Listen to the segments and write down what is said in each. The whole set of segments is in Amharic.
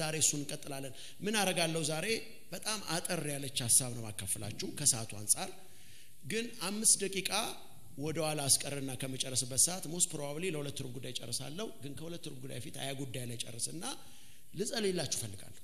ዛሬ እሱን እንቀጥላለን ምን አረጋለሁ ዛሬ በጣም አጠር ያለች ሀሳብ ነው ማካፍላችሁ ከሰዓቱ አንጻር ግን አምስት ደቂቃ ወደ ኋላ አስቀርና ከመጨረስበት ሰዓት ሞስት ፕሮባብሊ ለሁለት ሩብ ጉዳይ ጨርሳለሁ ግን ከሁለት ሩብ ጉዳይ ፊት ሀያ ጉዳይ ላይ ጨርስና ልጸልይላችሁ ፈልጋለሁ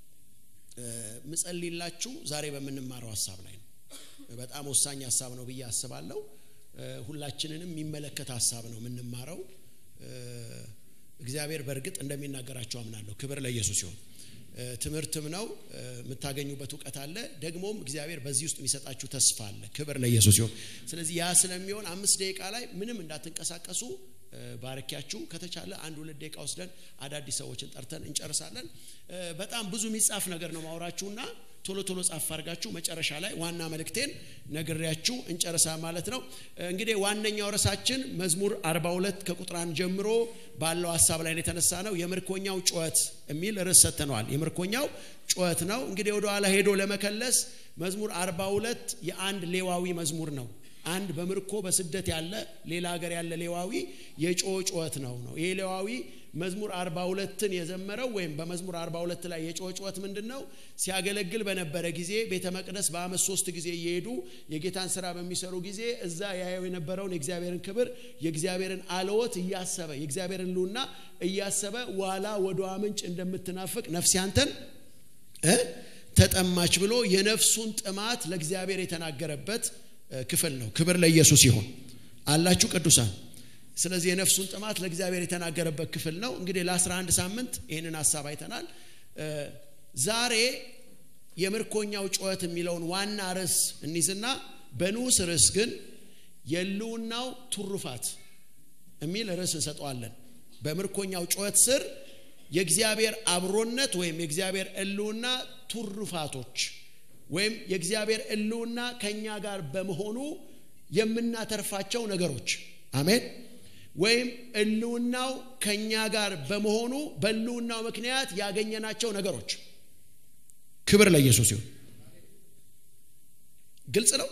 ምጸልይላችሁ ዛሬ በምንማረው ሀሳብ ላይ ነው በጣም ወሳኝ ሀሳብ ነው ብዬ አስባለሁ ሁላችንንም የሚመለከት ሀሳብ ነው የምንማረው እግዚአብሔር በእርግጥ እንደሚናገራቸው አምናለሁ ክብር ለኢየሱስ ሲሆን ትምህርትም ነው የምታገኙበት እውቀት አለ ደግሞም እግዚአብሔር በዚህ ውስጥ የሚሰጣችሁ ተስፋ አለ ክብር ለኢየሱስ ሲሆን ስለዚህ ያ ስለሚሆን አምስት ደቂቃ ላይ ምንም እንዳትንቀሳቀሱ ባረኪያችሁ ከተቻለ አንድ ሁለት ደቂቃ ወስደን አዳዲስ ሰዎችን ጠርተን እንጨርሳለን በጣም ብዙ የሚጻፍ ነገር ነው ማውራችሁና ቶሎ ቶሎ ጻፍ አድርጋችሁ መጨረሻ ላይ ዋና መልእክቴን ነግሬያችሁ እንጨርሳ ማለት ነው እንግዲህ ዋነኛው ርዕሳችን መዝሙር 42 ከቁጥር አንድ ጀምሮ ባለው ሀሳብ ላይ የተነሳ ነው የምርኮኛው ጩኸት የሚል ርዕስ ሰጥተነዋል የምርኮኛው ጩኸት ነው እንግዲህ ወደ ኋላ ሄዶ ለመከለስ መዝሙር 42 የአንድ ሌዋዊ መዝሙር ነው አንድ በምርኮ በስደት ያለ ሌላ ሀገር ያለ ሌዋዊ የጮ ጩኸት ነው ነው ይሄ ሌዋዊ መዝሙር 42ን የዘመረው ወይም በመዝሙር 42 ላይ የጮ ጩኸት ምንድን ነው ሲያገለግል በነበረ ጊዜ ቤተ መቅደስ በአመት ሶስት ጊዜ እየሄዱ የጌታን ስራ በሚሰሩ ጊዜ እዛ ያየው የነበረውን የእግዚአብሔርን ክብር የእግዚአብሔርን አለወት እያሰበ የእግዚአብሔርን ሉና እያሰበ ዋላ ወደ ምንጭ እንደምትናፍቅ ነፍስ ያንተን ተጠማች ብሎ የነፍሱን ጥማት ለእግዚአብሔር የተናገረበት ክፍል ነው ክብር ለኢየሱስ ይሆን አላችሁ ቅዱሳን ስለዚህ የነፍሱን ጥማት ለእግዚአብሔር የተናገረበት ክፍል ነው እንግዲህ ለ11 ሳምንት ይህንን ሀሳብ አይተናል ዛሬ የምርኮኛው ጩኸት የሚለውን ዋና ርዕስ እንይዝና በንዑስ ርዕስ ግን የልውናው ቱሩፋት የሚል ርዕስ እንሰጠዋለን በምርኮኛው ጩኸት ስር የእግዚአብሔር አብሮነት ወይም የእግዚአብሔር እልውና ቱሩፋቶች ወይም የእግዚአብሔር እልውና ከኛ ጋር በመሆኑ የምናተርፋቸው ነገሮች አሜን ወይም እልውናው ከኛ ጋር በመሆኑ በእልውናው ምክንያት ያገኘናቸው ነገሮች ክብር ለኢየሱስ ይሁን ግልጽ ነው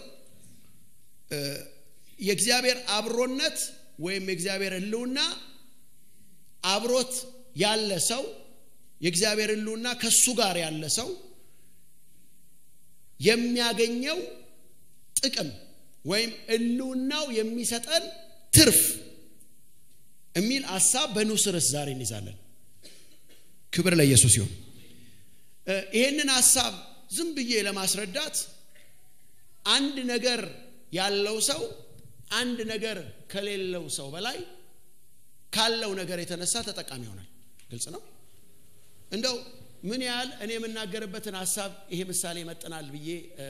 የእግዚአብሔር አብሮነት ወይም የእግዚአብሔር እልውና አብሮት ያለ ሰው የእግዚአብሔር እልውና ከሱ ጋር ያለ ሰው የሚያገኘው ጥቅም ወይም እልውናው የሚሰጠን ትርፍ የሚል ሀሳብ በንዑስ ርዕስ ዛሬ እንይዛለን ክብር ለኢየሱስ ይሁን ይህንን ሀሳብ ዝም ብዬ ለማስረዳት አንድ ነገር ያለው ሰው አንድ ነገር ከሌለው ሰው በላይ ካለው ነገር የተነሳ ተጠቃሚ ይሆናል ግልጽ ነው እንደው ምን ያህል እኔ የምናገርበትን ሀሳብ ይሄ ምሳሌ ይመጥናል ብዬ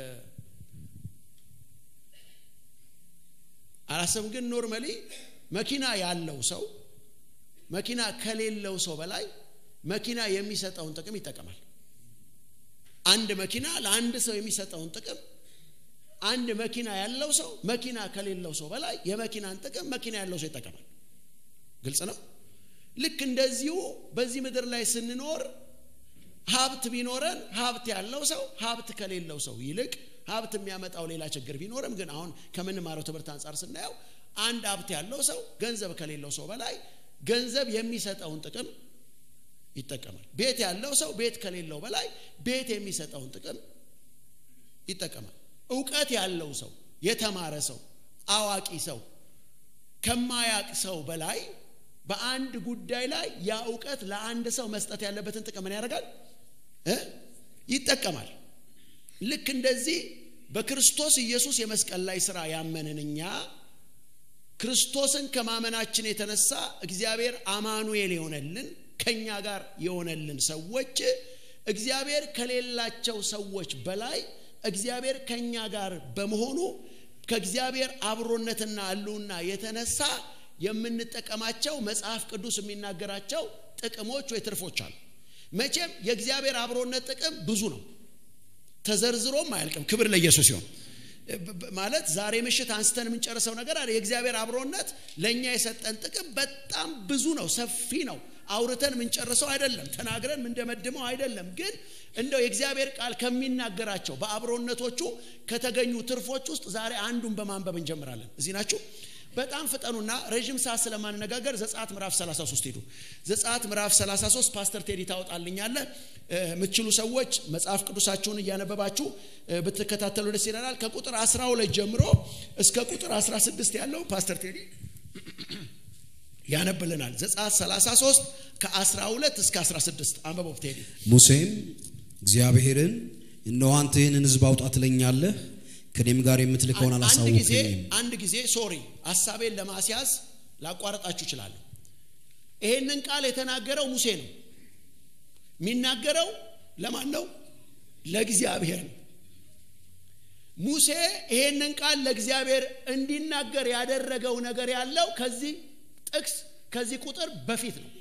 አላሰብም ግን ኖርመሊ መኪና ያለው ሰው መኪና ከሌለው ሰው በላይ መኪና የሚሰጠውን ጥቅም ይጠቀማል አንድ መኪና ለአንድ ሰው የሚሰጠውን ጥቅም አንድ መኪና ያለው ሰው መኪና ከሌለው ሰው በላይ የመኪናን ጥቅም መኪና ያለው ሰው ይጠቀማል ግልጽ ነው ልክ እንደዚሁ በዚህ ምድር ላይ ስንኖር ሀብት ቢኖረን ሀብት ያለው ሰው ሀብት ከሌለው ሰው ይልቅ ሀብት የሚያመጣው ሌላ ችግር ቢኖርም ግን አሁን ከምንማረው ትምህርት አንጻር ስናየው አንድ ሀብት ያለው ሰው ገንዘብ ከሌለው ሰው በላይ ገንዘብ የሚሰጠውን ጥቅም ይጠቀማል ቤት ያለው ሰው ቤት ከሌለው በላይ ቤት የሚሰጠውን ጥቅም ይጠቀማል እውቀት ያለው ሰው የተማረ ሰው አዋቂ ሰው ከማያቅ ሰው በላይ በአንድ ጉዳይ ላይ ያ እውቀት ለአንድ ሰው መስጠት ያለበትን ጥቅም ምን ያደርጋል ይጠቀማል ልክ እንደዚህ በክርስቶስ ኢየሱስ የመስቀል ላይ ስራ ያመንን እኛ ክርስቶስን ከማመናችን የተነሳ እግዚአብሔር አማኑኤል የሆነልን ከኛ ጋር የሆነልን ሰዎች እግዚአብሔር ከሌላቸው ሰዎች በላይ እግዚአብሔር ከኛ ጋር በመሆኑ ከእግዚአብሔር አብሮነትና ህልውና የተነሳ የምንጠቀማቸው መጽሐፍ ቅዱስ የሚናገራቸው ጥቅሞች ወይ ትርፎች አሉ መቼም የእግዚአብሔር አብሮነት ጥቅም ብዙ ነው ተዘርዝሮም አያልቅም ክብር ለኢየሱስ ሲሆን ማለት ዛሬ ምሽት አንስተን የምንጨርሰው ነገር አለ የእግዚአብሔር አብሮነት ለእኛ የሰጠን ጥቅም በጣም ብዙ ነው ሰፊ ነው አውርተን የምንጨርሰው አይደለም ተናግረን ምንደመድመው አይደለም ግን እንደው የእግዚአብሔር ቃል ከሚናገራቸው በአብሮነቶቹ ከተገኙ ትርፎች ውስጥ ዛሬ አንዱን በማንበብ እንጀምራለን እዚህ ናችሁ በጣም ፍጠኑና ረዥም ሰዓት ስለማንነጋገር ዘጸአት ምዕራፍ 33 ሄዱ። ዘጸአት ምዕራፍ 33 ፓስተር ቴዲ ታወጣልኛለ። የምትችሉ ሰዎች መጽሐፍ ቅዱሳችሁን እያነበባችሁ ብትከታተሉ ደስ ይለናል። ከቁጥር 12 ጀምሮ እስከ ቁጥር 16 ያለው ፓስተር ቴዲ ያነብልናል። ዘጸአት 33 ከ12 እስከ 16 አንበቦብ ቴዲ። ሙሴም እግዚአብሔርን እነሆ አንተ ይህንን ሕዝብ አውጣ ትለኛለህ ከኔም ጋር የምትልከውን አንድ ጊዜ አላሳወቅኝም። አንድ ጊዜ ሶሪ ሀሳቤን ለማስያዝ ላቋረጣችሁ እችላለሁ። ይሄንን ቃል የተናገረው ሙሴ ነው። የሚናገረው ለማን ነው? ለእግዚአብሔር ነው። ሙሴ ይሄንን ቃል ለእግዚአብሔር እንዲናገር ያደረገው ነገር ያለው ከዚህ ጥቅስ ከዚህ ቁጥር በፊት ነው።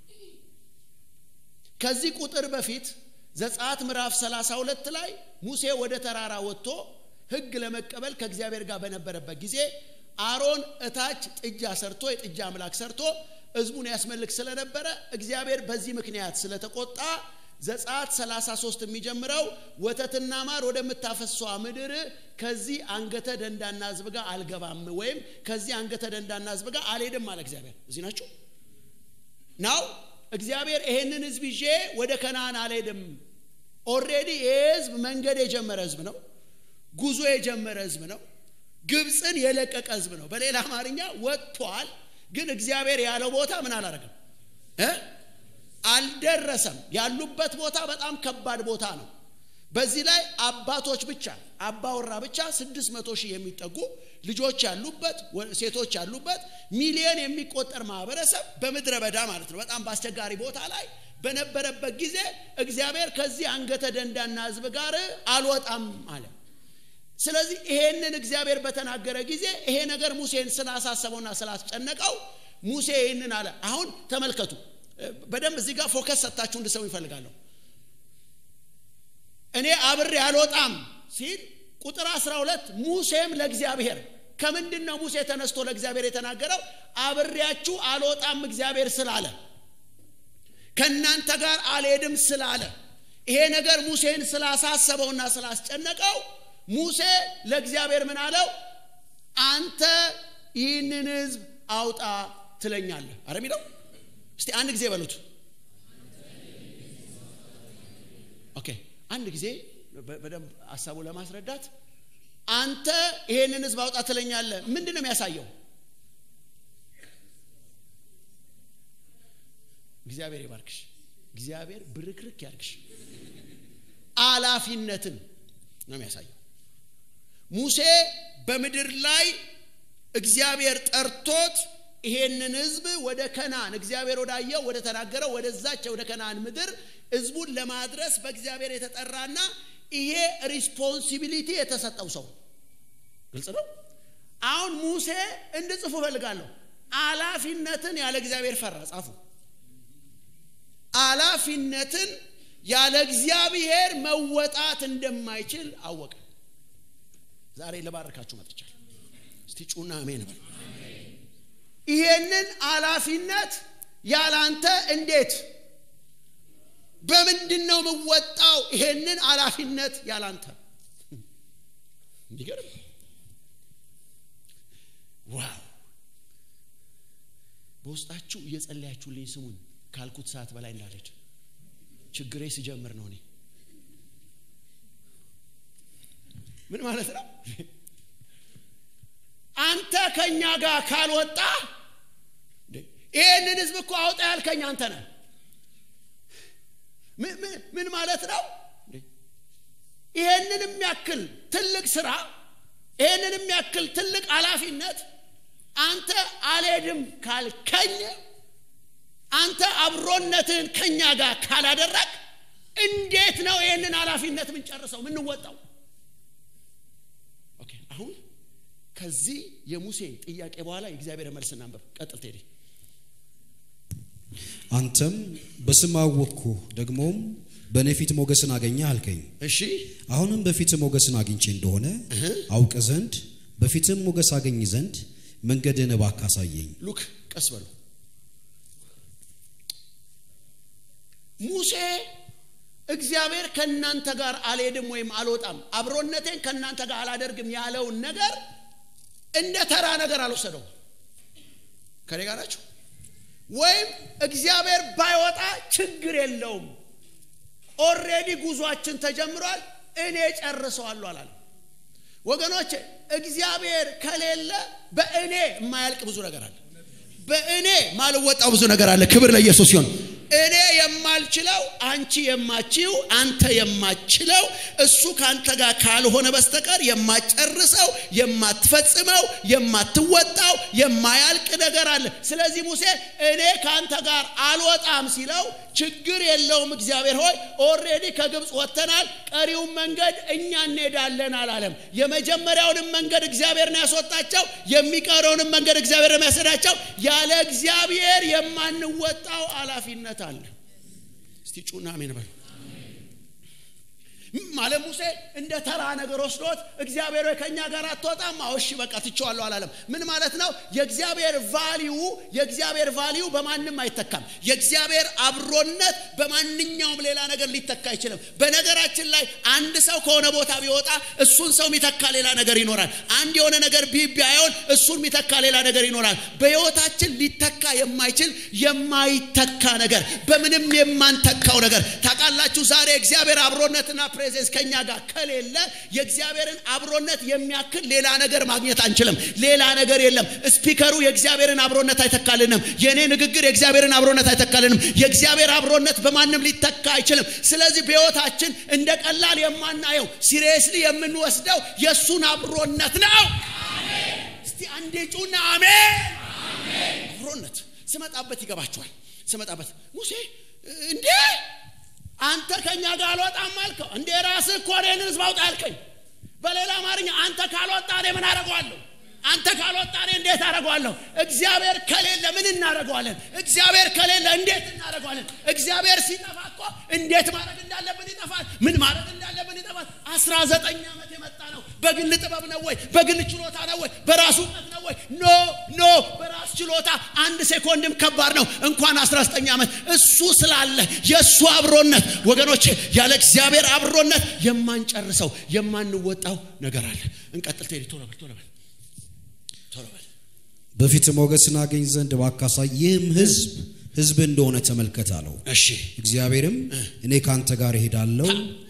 ከዚህ ቁጥር በፊት ዘጸአት ምዕራፍ 32 ላይ ሙሴ ወደ ተራራ ወጥቶ ሕግ ለመቀበል ከእግዚአብሔር ጋር በነበረበት ጊዜ አሮን እታች ጥጃ ሰርቶ የጥጃ አምላክ ሰርቶ ሕዝቡን ያስመልክ ስለነበረ እግዚአብሔር በዚህ ምክንያት ስለተቆጣ ዘጸአት 33 የሚጀምረው ወተትና ማር ወደምታፈሷ ምድር ከዚህ አንገተ ደንዳና ሕዝብ ጋር አልገባም ወይም ከዚህ አንገተ ደንዳና ሕዝብ ጋር አልሄድም አለ እግዚአብሔር። እዚህ ናችሁ ናው እግዚአብሔር ይሄንን ሕዝብ ይዤ ወደ ከነአን አልሄድም። ኦልሬዲ ይህ ሕዝብ መንገድ የጀመረ ሕዝብ ነው። ጉዞ የጀመረ ሕዝብ ነው። ግብፅን የለቀቀ ሕዝብ ነው። በሌላ አማርኛ ወጥቷል። ግን እግዚአብሔር ያለው ቦታ ምን አላረገም እ አልደረሰም። ያሉበት ቦታ በጣም ከባድ ቦታ ነው። በዚህ ላይ አባቶች ብቻ አባወራ ብቻ ስድስት መቶ ሺህ የሚጠጉ ልጆች ያሉበት ሴቶች ያሉበት ሚሊዮን የሚቆጠር ማህበረሰብ በምድረ በዳ ማለት ነው። በጣም በአስቸጋሪ ቦታ ላይ በነበረበት ጊዜ እግዚአብሔር ከዚህ አንገተ ደንዳና ህዝብ ጋር አልወጣም አለ። ስለዚህ ይሄንን እግዚአብሔር በተናገረ ጊዜ ይሄ ነገር ሙሴን ስላሳሰበውና ስላስጨነቀው ሙሴ ይህንን አለ። አሁን ተመልከቱ በደንብ እዚህ ጋር ፎከስ ሰጥታችሁ እንድሰሙ ይፈልጋለሁ። እኔ አብሬ አልወጣም ሲል ቁጥር 12 ሙሴም ለእግዚአብሔር ከምንድን ነው ሙሴ ተነስቶ ለእግዚአብሔር የተናገረው? አብሬያችሁ አልወጣም እግዚአብሔር ስላለ ከእናንተ ጋር አልሄድም ስላለ ይሄ ነገር ሙሴን ስላሳሰበውና ስላስጨነቀው ሙሴ ለእግዚአብሔር ምን አለው? አንተ ይህንን ህዝብ አውጣ ትለኛለህ። አረ የሚለው እስቲ አንድ ጊዜ በሉት። ኦኬ አንድ ጊዜ በደንብ ሀሳቡ ለማስረዳት አንተ ይሄንን ህዝብ አውጣ ትለኛለህ። ምንድን ነው የሚያሳየው? እግዚአብሔር ይባርክሽ። እግዚአብሔር ብርክርክ ያርግሽ። አላፊነትን ነው የሚያሳየው። ሙሴ በምድር ላይ እግዚአብሔር ጠርቶት ይሄንን ህዝብ ወደ ከናን እግዚአብሔር ወዳየው ወደ ተናገረው ወደዛች ወደ ከናን ምድር ህዝቡን ለማድረስ በእግዚአብሔር የተጠራና ይሄ ሪስፖንሲቢሊቲ የተሰጠው ሰው ግልጽ ነው። አሁን ሙሴ እንድጽፉ እፈልጋለሁ። አላፊነትን ያለ እግዚአብሔር ፈራ። ጻፉ። አላፊነትን ያለ እግዚአብሔር መወጣት እንደማይችል አወቀ። ዛሬ ልባርካችሁ መጥቻለሁ። እስቲ ጩና አሜን በል። ይሄንን አላፊነት ያላንተ እንዴት በምንድን ነው የምወጣው? ይሄንን አላፊነት ያላንተ የሚገርም ዋው! በውስጣችሁ እየጸለያችሁልኝ ስሙን ካልኩት ሰዓት በላይ እንዳለች ችግሬ ስጀምር ነው። እኔ ምን ማለት ነው? አንተ ከኛ ጋር ካልወጣ ይህንን ህዝብ እኮ አውጣ ያልከኝ አንተ ነህ። ምን ማለት ነው? ይሄንን የሚያክል ትልቅ ስራ፣ ይሄንን የሚያክል ትልቅ ኃላፊነት አንተ አልሄድም ካልከኝ፣ አንተ አብሮነትህን ከኛ ጋር ካላደረግ እንዴት ነው ይህንን ኃላፊነት ምንጨርሰው ምንወጣው? ኦኬ አሁን ከዚህ የሙሴ ጥያቄ በኋላ የእግዚአብሔር መልስ እናንበብ። ቀጥል ቴዲ። አንተም በስም አወቅኩህ፣ ደግሞም በእኔ ፊት ሞገስን አገኘህ አልከኝ። እሺ አሁንም በፊት ሞገስን አግኝቼ እንደሆነ አውቅ ዘንድ በፊትም ሞገስ አገኝ ዘንድ መንገድህን እባክህ አሳየኝ። ሉክ ቀስ በሉ። ሙሴ እግዚአብሔር ከእናንተ ጋር አልሄድም ወይም አልወጣም፣ አብሮነቴን ከእናንተ ጋር አላደርግም ያለውን ነገር እንደ ተራ ነገር አልወሰደው። ከኔ ጋር ናቸው ወይም እግዚአብሔር ባይወጣ ችግር የለውም ኦሬዲ ጉዟችን ተጀምሯል እኔ ጨርሰዋለሁ አላለም ወገኖች እግዚአብሔር ከሌለ በእኔ የማያልቅ ብዙ ነገር አለ በእኔ ማልወጣው ብዙ ነገር አለ ክብር ለኢየሱስ ሲሆን እኔ የማልችለው አንቺ የማችው አንተ የማችለው እሱ ከአንተ ጋር ካልሆነ በስተቀር የማጨርሰው የማትፈጽመው የማትወጣው የማያልቅ ነገር አለ ስለዚህ ሙሴ እኔ ከአንተ ጋር አልወጣም ሲለው ችግር የለውም እግዚአብሔር ሆይ ኦሬዲ ከግብፅ ወጥተናል ቀሪውን መንገድ እኛ እንሄዳለን አላለም የመጀመሪያውንም መንገድ እግዚአብሔር ነው ያስወጣቸው የሚቀረውንም መንገድ እግዚአብሔር ነው የሚያሰዳቸው ያለ እግዚአብሔር የማንወጣው ኃላፊነት አለ እስቲ ጩና አሜን በሉ ማለት ሙሴ እንደ ተራ ነገር ወስዶት እግዚአብሔር ከኛ ጋር አትወጣም እሺ በቃ ትቸዋለሁ አላለም ምን ማለት ነው የእግዚአብሔር ቫሊዩ የእግዚአብሔር ቫሊዩ በማንም አይተካም የእግዚአብሔር አብሮነት በማንኛውም ሌላ ነገር ሊተካ አይችልም በነገራችን ላይ አንድ ሰው ከሆነ ቦታ ቢወጣ እሱን ሰው የሚተካ ሌላ ነገር ይኖራል አንድ የሆነ ነገር ቢቢያየውን እሱን የሚተካ ሌላ ነገር ይኖራል በህይወታችን ሊተካ የማይችል የማይተካ ነገር በምንም የማንተካው ነገር ታውቃላችሁ ዛሬ እግዚአብሔር አብሮነትና ፕሬዘንስ ከኛ ጋር ከሌለ የእግዚአብሔርን አብሮነት የሚያክል ሌላ ነገር ማግኘት አንችልም ሌላ ነገር የለም ስፒከሩ የእግዚአብሔርን አብሮነት አይተካልንም የእኔ ንግግር የእግዚአብሔርን አብሮነት አይተካልንም የእግዚአብሔር አብሮነት በማንም ሊተካ አይችልም ስለዚህ በህይወታችን እንደ ቀላል የማናየው ሲሪየስሊ የምንወስደው የእሱን አብሮነት ነው እስቲ አንዴ ጩና አሜን አብሮነት ስመጣበት ይገባቸዋል ስመጣበት ሙሴ እንዴ አንተ ከኛ ጋር አልወጣም አልከው እንዴ ራስህ እኮ እኔን ህዝብ አውጣ አልከኝ በሌላ አማርኛ አንተ ካልወጣ እኔ ምን አደረገዋለሁ አንተ ካልወጣ እኔ እንዴት አደረገዋለሁ እግዚአብሔር ከሌለ ምን እናደረገዋለን እግዚአብሔር ከሌለ እንዴት እናደረገዋለን እግዚአብሔር ሲጠፋ እኮ እንዴት ማድረግ እንዳለብን ይጠፋል ምን ማድረግ እንዳለብን ይጠፋል አስራ ዘጠኝ ዓመት የመጣ ነው በግል ጥበብ ነው ወይ በግል ችሎታ ነው ወይ በራሱ እውቀት ነው ወይ ኖ ኖ በራስ ችሎታ አንድ ሴኮንድም ከባድ ነው እንኳን 19 ዓመት እሱ ስላለ የእሱ አብሮነት ወገኖች ያለ እግዚአብሔር አብሮነት የማንጨርሰው የማንወጣው ነገር አለ እንቀጥል ቴዲ ቶሎ በል ቶሎ በል ቶሎ በል በፊት ሞገስን አገኝ ዘንድ ባካሳይ ይህም ህዝብ ህዝብ እንደሆነ ተመልከት አለው እሺ እግዚአብሔርም እኔ ካንተ ጋር እሄዳለሁ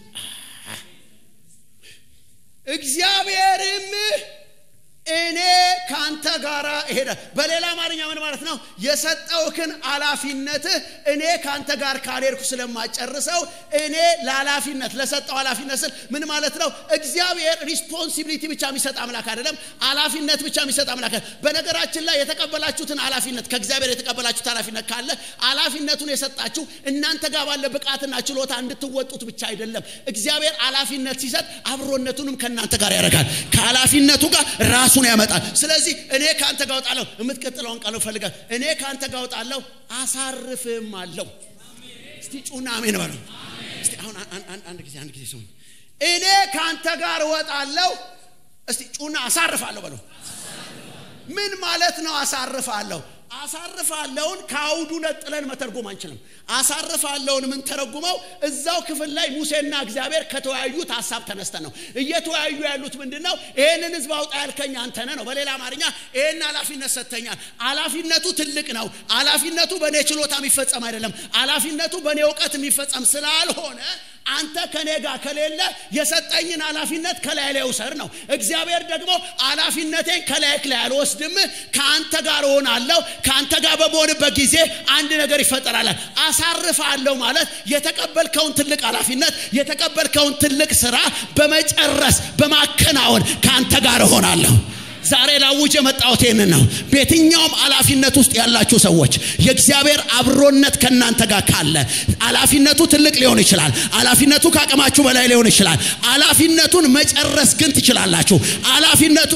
እግዚአብሔርም እኔ ካንተ ጋር እሄዳ በሌላ አማርኛ ምን ማለት ነው የሰጠውክን ኃላፊነትህ እኔ ካንተ ጋር ካልሄድኩ ስለማጨርሰው እኔ ለኃላፊነት ለሰጠው ኃላፊነት ስል ምን ማለት ነው እግዚአብሔር ሪስፖንሲቢሊቲ ብቻ የሚሰጥ አምላክ አይደለም ኃላፊነት ብቻ የሚሰጥ አምላክ በነገራችን ላይ የተቀበላችሁትን ኃላፊነት ከእግዚአብሔር የተቀበላችሁት ኃላፊነት ካለ ኃላፊነቱን የሰጣችሁ እናንተ ጋር ባለ ብቃትና ችሎታ እንድትወጡት ብቻ አይደለም እግዚአብሔር ኃላፊነት ሲሰጥ አብሮነቱንም ከእናንተ ጋር ያደርጋል ከኃላፊነቱ ጋር ራሱን ያመጣል ስለዚህ እኔ ከአንተ ጋር ወጣለሁ የምትቀጥለውን ቃል ፈልጋል እኔ ከአንተ ጋር ወጣለሁ አሳርፍም አለው እስቲ ጩና አሜን በለው እስቲ አሁን አንድ ጊዜ አንድ ጊዜ ስሙኝ እኔ ከአንተ ጋር እወጣለሁ እስቲ ጩና አሳርፋለሁ በለው ምን ማለት ነው አሳርፋለሁ አሳርፋለውን ከአውዱ ነጥለን መተርጎም አንችልም አሳርፋለውን የምንተረጉመው እዛው ክፍል ላይ ሙሴና እግዚአብሔር ከተወያዩት ሀሳብ ተነስተን ነው እየተወያዩ ያሉት ምንድን ነው ይህንን ህዝብ አውጣ ያልከኝ አንተነ ነው በሌላ አማርኛ ይህን ኃላፊነት ሰጥተኛል ኃላፊነቱ ትልቅ ነው ኃላፊነቱ በእኔ ችሎታ የሚፈጸም አይደለም ኃላፊነቱ በእኔ እውቀት የሚፈጸም ስላልሆነ አንተ ከኔ ጋር ከሌለ የሰጠኝን ኃላፊነት ከላይ ላይ ውሰድ ነው እግዚአብሔር ደግሞ ኃላፊነቴን ከላይ ላይ አልወስድም ከአንተ ጋር እሆናለሁ ከአንተ ጋር በመሆንበት ጊዜ አንድ ነገር ይፈጠራል አሳርፋለሁ ማለት የተቀበልከውን ትልቅ ኃላፊነት የተቀበልከውን ትልቅ ስራ በመጨረስ በማከናወን ከአንተ ጋር እሆናለሁ ዛሬ ላውጅ የመጣሁት ይህንን ነው በየትኛውም ኃላፊነት ውስጥ ያላችሁ ሰዎች የእግዚአብሔር አብሮነት ከእናንተ ጋር ካለ ኃላፊነቱ ትልቅ ሊሆን ይችላል ኃላፊነቱ ከአቅማችሁ በላይ ሊሆን ይችላል ኃላፊነቱን መጨረስ ግን ትችላላችሁ ኃላፊነቱ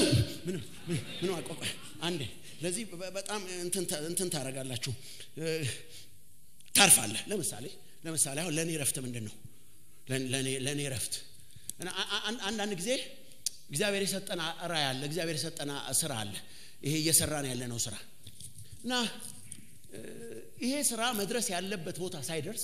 አንዴ ለዚህ በጣም እንትን ታደረጋላችሁ ታርፋለህ ለምሳሌ ለምሳሌ አሁን ለእኔ ረፍት ምንድን ነው ለእኔ ረፍት አንዳንድ ጊዜ እግዚአብሔር የሰጠን ራይ አለ እግዚአብሔር የሰጠን ስራ አለ ይሄ እየሰራን ያለነው ስራ እና ይሄ ስራ መድረስ ያለበት ቦታ ሳይደርስ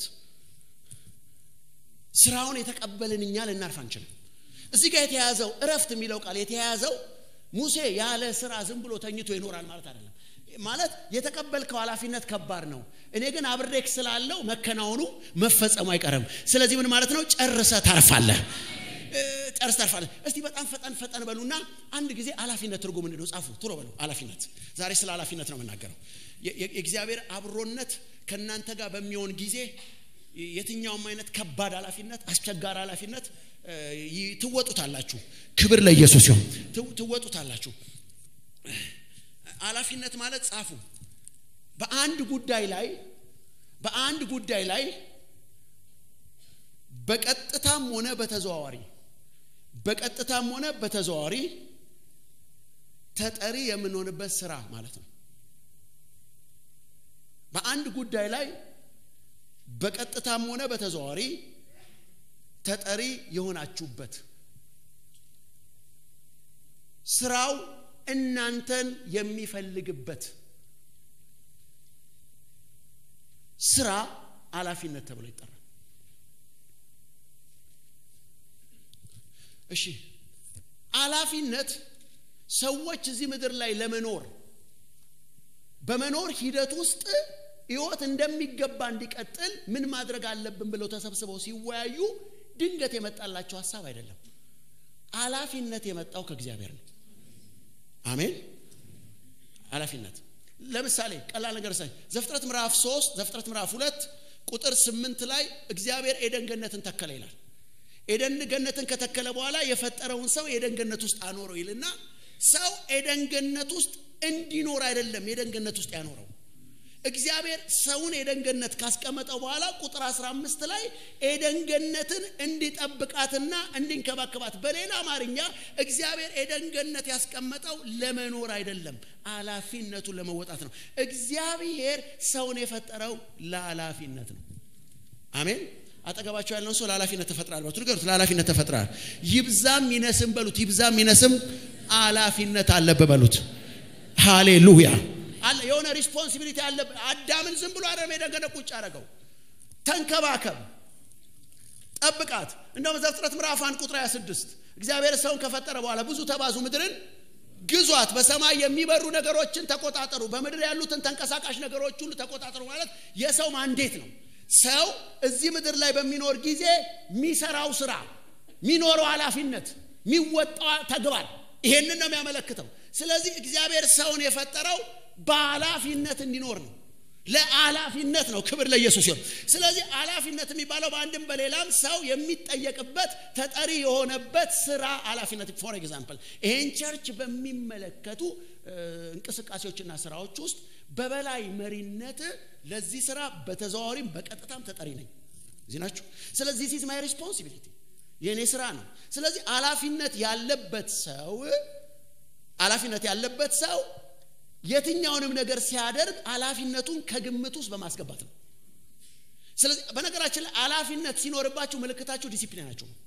ስራውን የተቀበልን እኛ ልናርፍ አንችልም እዚህ ጋር የተያዘው እረፍት የሚለው ቃል የተያዘው ሙሴ ያለ ስራ ዝም ብሎ ተኝቶ ይኖራል ማለት አይደለም ማለት የተቀበልከው ኃላፊነት ከባድ ነው እኔ ግን አብሬክ ስላለው መከናወኑ መፈጸሙ አይቀርም ስለዚህ ምን ማለት ነው ጨርሰ ታርፋለህ ጨርስ ታርፋለህ እስቲ በጣም ፈጠን ፈጠን በሉና አንድ ጊዜ ኃላፊነት ትርጉም ምንድነው ጻፉ ቶሎ በሉ ኃላፊነት ዛሬ ስለ ኃላፊነት ነው የምናገረው የእግዚአብሔር አብሮነት ከእናንተ ጋር በሚሆን ጊዜ የትኛውም አይነት ከባድ ኃላፊነት አስቸጋሪ ኃላፊነት ትወጡታላችሁ ክብር ለኢየሱስ ሲሆን ትወጡታላችሁ ኃላፊነት ማለት ጻፉ በአንድ ጉዳይ ላይ በአንድ ጉዳይ ላይ በቀጥታም ሆነ በተዘዋዋሪ በቀጥታም ሆነ በተዘዋዋሪ ተጠሪ የምንሆንበት ስራ ማለት ነው በአንድ ጉዳይ ላይ በቀጥታም ሆነ በተዘዋዋሪ ተጠሪ የሆናችሁበት ስራው እናንተን የሚፈልግበት ስራ ኃላፊነት ተብሎ ይጠራል እሺ ኃላፊነት ሰዎች እዚህ ምድር ላይ ለመኖር በመኖር ሂደት ውስጥ ህይወት እንደሚገባ እንዲቀጥል ምን ማድረግ አለብን ብለው ተሰብስበው ሲወያዩ ድንገት የመጣላቸው ሀሳብ አይደለም ኃላፊነት የመጣው ከእግዚአብሔር ነው አሜን ኃላፊነት ለምሳሌ ቀላል ነገር ሳይ ዘፍጥረት ምዕራፍ 3 ዘፍጥረት ምዕራፍ 2 ቁጥር 8 ላይ እግዚአብሔር ኤደን ገነትን ተከለ ይላል ኤደን ገነትን ከተከለ በኋላ የፈጠረውን ሰው ኤደን ገነት ውስጥ አኖረው ይልና ሰው ኤደን ገነት ውስጥ እንዲኖር አይደለም ኤደን ገነት ውስጥ ያኖረው እግዚአብሔር ሰውን ኤደን ገነት ካስቀመጠው በኋላ ቁጥር 15 ላይ ኤደን ገነትን እንዲጠብቃትና እንዲንከባከባት በሌላ አማርኛ እግዚአብሔር ኤደን ገነት ያስቀመጠው ለመኖር አይደለም ኃላፊነቱን ለመወጣት ነው እግዚአብሔር ሰውን የፈጠረው ለኃላፊነት ነው አሜን አጠገባቸው ያለውን ሰው ለኃላፊነት ተፈጥራል በሉት ንገሩት ለኃላፊነት ተፈጥራል ይብዛም ይነስም በሉት ይብዛም ይነስም ኃላፊነት አለብህ በሉት ሃሌሉያ አለ የሆነ ሪስፖንሲቢሊቲ አለ አዳምን ዝም ብሎ አረም የደገነ ቁጭ አረገው ተንከባከብ ጠብቃት እንደውም ዘፍጥረት ምዕራፍ አንድ ቁጥር 26 እግዚአብሔር ሰውን ከፈጠረ በኋላ ብዙ ተባዙ ምድርን ግዟት በሰማይ የሚበሩ ነገሮችን ተቆጣጠሩ በምድር ያሉትን ተንቀሳቃሽ ነገሮች ሁሉ ተቆጣጠሩ ማለት የሰው ማንዴት ነው ሰው እዚህ ምድር ላይ በሚኖር ጊዜ የሚሰራው ስራ የሚኖረው ኃላፊነት የሚወጣው ተግባር ይሄንን ነው የሚያመለክተው ስለዚህ እግዚአብሔር ሰውን የፈጠረው በኃላፊነት እንዲኖር ነው ለኃላፊነት ነው ክብር ለኢየሱስ ሲሆን ስለዚህ ኃላፊነት የሚባለው በአንድም በሌላም ሰው የሚጠየቅበት ተጠሪ የሆነበት ስራ ኃላፊነት ፎር ኤግዛምፕል ይሄን ቸርች በሚመለከቱ እንቅስቃሴዎችና ስራዎች ውስጥ በበላይ መሪነት ለዚህ ስራ በተዘዋዋሪም በቀጥታም ተጠሪ ነኝ እዚህ ናችሁ ስለዚህ ዚስ ማይ ሪስፖንሲቢሊቲ የእኔ ስራ ነው ስለዚህ ኃላፊነት ያለበት ሰው ኃላፊነት ያለበት ሰው የትኛውንም ነገር ሲያደርግ ኃላፊነቱን ከግምት ውስጥ በማስገባት ነው ስለዚህ በነገራችን ላይ ኃላፊነት ሲኖርባችሁ ምልክታችሁ ዲሲፕሊናችሁ ነው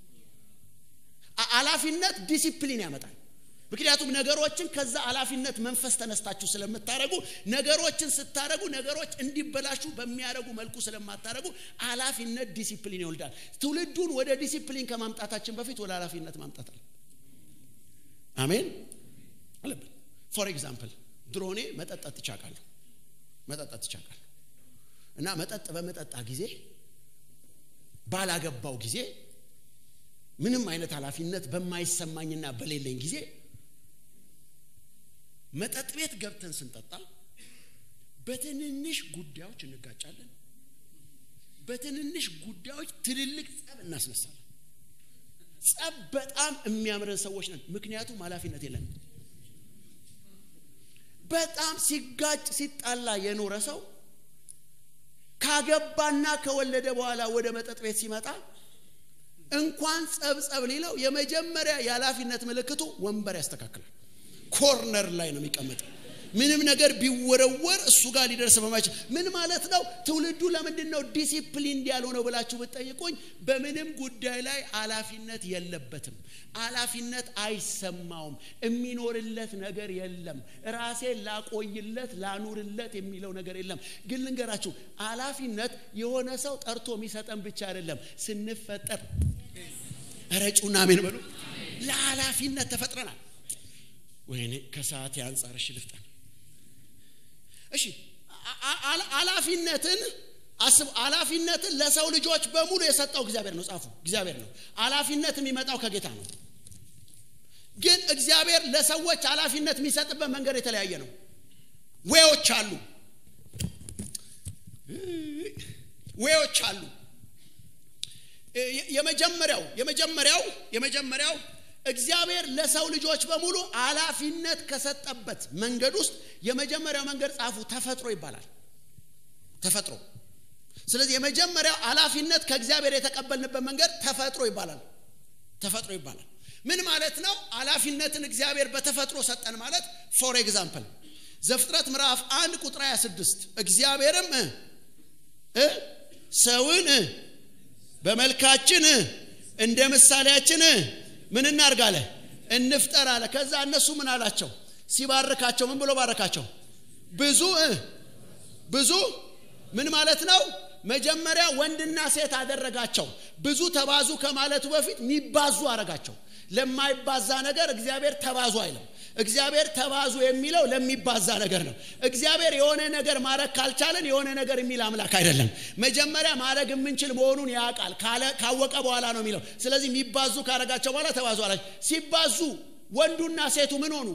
ኃላፊነት ዲሲፕሊን ያመጣል ምክንያቱም ነገሮችን ከዛ ኃላፊነት መንፈስ ተነስታችሁ ስለምታደረጉ ነገሮችን ስታደረጉ ነገሮች እንዲበላሹ በሚያደረጉ መልኩ ስለማታደረጉ ኃላፊነት ዲሲፕሊን ይወልዳል ትውልዱን ወደ ዲሲፕሊን ከማምጣታችን በፊት ወደ ኃላፊነት ማምጣት አለ አሜን አለብን ፎር ኤግዛምፕል ድሮኔ መጠጣት ትቻቃለሁ መጠጣት ትቻቃለሁ እና መጠጥ በመጠጣ ጊዜ ባላገባው ጊዜ ምንም አይነት ኃላፊነት በማይሰማኝና በሌለኝ ጊዜ መጠጥ ቤት ገብተን ስንጠጣ በትንንሽ ጉዳዮች እንጋጫለን በትንንሽ ጉዳዮች ትልልቅ ጸብ እናስነሳለን ጸብ በጣም የሚያምረን ሰዎች ነን ምክንያቱም ኃላፊነት የለንም በጣም ሲጋጭ ሲጣላ የኖረ ሰው ካገባና ከወለደ በኋላ ወደ መጠጥ ቤት ሲመጣ እንኳን ጸብ ጸብ ሊለው የመጀመሪያ የኃላፊነት ምልክቱ ወንበር ያስተካክላል ኮርነር ላይ ነው የሚቀመጠው ምንም ነገር ቢወረወር እሱ ጋር ሊደርስ በማይችል ምን ማለት ነው ትውልዱ ለምንድን ነው ዲሲፕሊን ያልሆነው ብላችሁ ብትጠይቁኝ በምንም ጉዳይ ላይ ኃላፊነት የለበትም ኃላፊነት አይሰማውም የሚኖርለት ነገር የለም ራሴን ላቆይለት ላኑርለት የሚለው ነገር የለም ግን ልንገራችሁ ኃላፊነት የሆነ ሰው ጠርቶ የሚሰጠን ብቻ አይደለም ስንፈጠር ረጩና አሜን በሉ ለኃላፊነት ተፈጥረናል ወይኔ ከሰዓት የአንጻር እሺ ልፍጠን እሺ አላፊነትን አስቡ አላፊነትን ለሰው ልጆች በሙሉ የሰጠው እግዚአብሔር ነው ጻፉ እግዚአብሔር ነው አላፊነት የሚመጣው ከጌታ ነው ግን እግዚአብሔር ለሰዎች ኃላፊነት የሚሰጥበት መንገድ የተለያየ ነው ዌዎች አሉ ዌዎች አሉ የመጀመሪያው የመጀመሪያው የመጀመሪያው እግዚአብሔር ለሰው ልጆች በሙሉ ኃላፊነት ከሰጠበት መንገድ ውስጥ የመጀመሪያው መንገድ ጻፉ ተፈጥሮ ይባላል ተፈጥሮ ስለዚህ የመጀመሪያው ኃላፊነት ከእግዚአብሔር የተቀበልንበት መንገድ ተፈጥሮ ይባላል ተፈጥሮ ይባላል ምን ማለት ነው ኃላፊነትን እግዚአብሔር በተፈጥሮ ሰጠን ማለት ፎር ኤግዛምፕል ዘፍጥረት ምዕራፍ አንድ ቁጥር 26 እግዚአብሔርም ሰውን በመልካችን እንደ ምሳሌያችን ምን እናርግ አለ እንፍጠር አለ ከዛ እነሱ ምን አላቸው ሲባርካቸው ምን ብሎ ባረካቸው ብዙ ብዙ ምን ማለት ነው መጀመሪያ ወንድና ሴት አደረጋቸው ብዙ ተባዙ ከማለቱ በፊት የሚባዙ አረጋቸው ለማይባዛ ነገር እግዚአብሔር ተባዙ አይለም እግዚአብሔር ተባዙ የሚለው ለሚባዛ ነገር ነው እግዚአብሔር የሆነ ነገር ማድረግ ካልቻለን የሆነ ነገር የሚል አምላክ አይደለም መጀመሪያ ማድረግ የምንችል መሆኑን ያውቃል ካወቀ በኋላ ነው የሚለው ስለዚህ የሚባዙ ካረጋቸው በኋላ ተባዙ አላቸው ሲባዙ ወንዱና ሴቱ ምን ሆኑ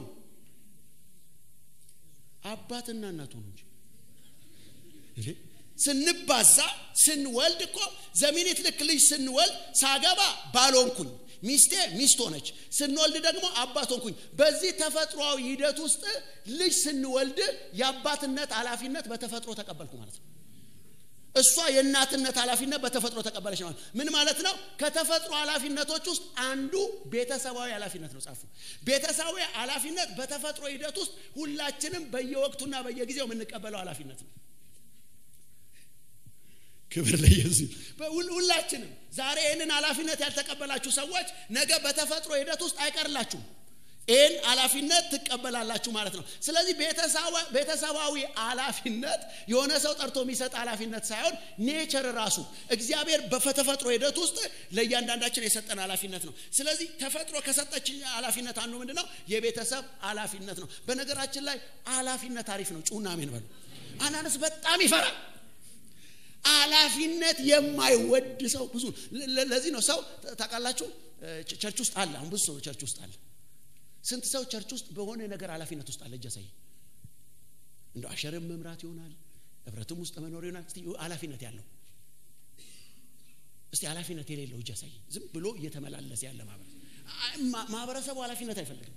አባትና እናት ሆኑ እንጂ ስንባዛ ስንወልድ እኮ ዘሚኒት ልክ ልጅ ስንወልድ ሳገባ ባልሆንኩኝ ሚስቴ ሚስት ሆነች ስንወልድ ደግሞ አባት ሆንኩኝ በዚህ ተፈጥሯዊ ሂደት ውስጥ ልጅ ስንወልድ የአባትነት ኃላፊነት በተፈጥሮ ተቀበልኩ ማለት ነው እሷ የእናትነት ኃላፊነት በተፈጥሮ ተቀበለች ማለት ምን ማለት ነው ከተፈጥሮ ኃላፊነቶች ውስጥ አንዱ ቤተሰባዊ ኃላፊነት ነው ጻፉ ቤተሰባዊ ኃላፊነት በተፈጥሮ ሂደት ውስጥ ሁላችንም በየወቅቱና በየጊዜው የምንቀበለው ኃላፊነት ነው ክብር ለኢየሱስ ሁላችንም ዛሬ ይህንን ኃላፊነት ያልተቀበላችሁ ሰዎች ነገ በተፈጥሮ ሂደት ውስጥ አይቀርላችሁም ይህን ኃላፊነት ትቀበላላችሁ ማለት ነው ስለዚህ ቤተሰባዊ ኃላፊነት የሆነ ሰው ጠርቶ የሚሰጥ ኃላፊነት ሳይሆን ኔቸር ራሱ እግዚአብሔር በተፈጥሮ ሂደት ውስጥ ለእያንዳንዳችን የሰጠን ኃላፊነት ነው ስለዚህ ተፈጥሮ ከሰጠች ኃላፊነት አንዱ ምንድ ነው የቤተሰብ ኃላፊነት ነው በነገራችን ላይ ኃላፊነት አሪፍ ነው ጩና ሜን በሉ አናነስ በጣም ይፈራል ኃላፊነት የማይወድ ሰው ብዙ ለዚህ ነው ሰው ታውቃላችሁ ቸርች ውስጥ አለ አሁን ብዙ ሰው ቸርች ውስጥ አለ ስንት ሰው ቸርች ውስጥ በሆነ ነገር ኃላፊነት ውስጥ አለ እጃሳይ እንደ አሸርም መምራት ይሆናል ህብረትም ውስጥ መኖር ይሆናል እስቲ ኃላፊነት ያለው እስቲ ኃላፊነት የሌለው እጃሳይ ዝም ብሎ እየተመላለሰ ያለ ማህበረሰብ ማህበረሰቡ ኃላፊነት አይፈልግም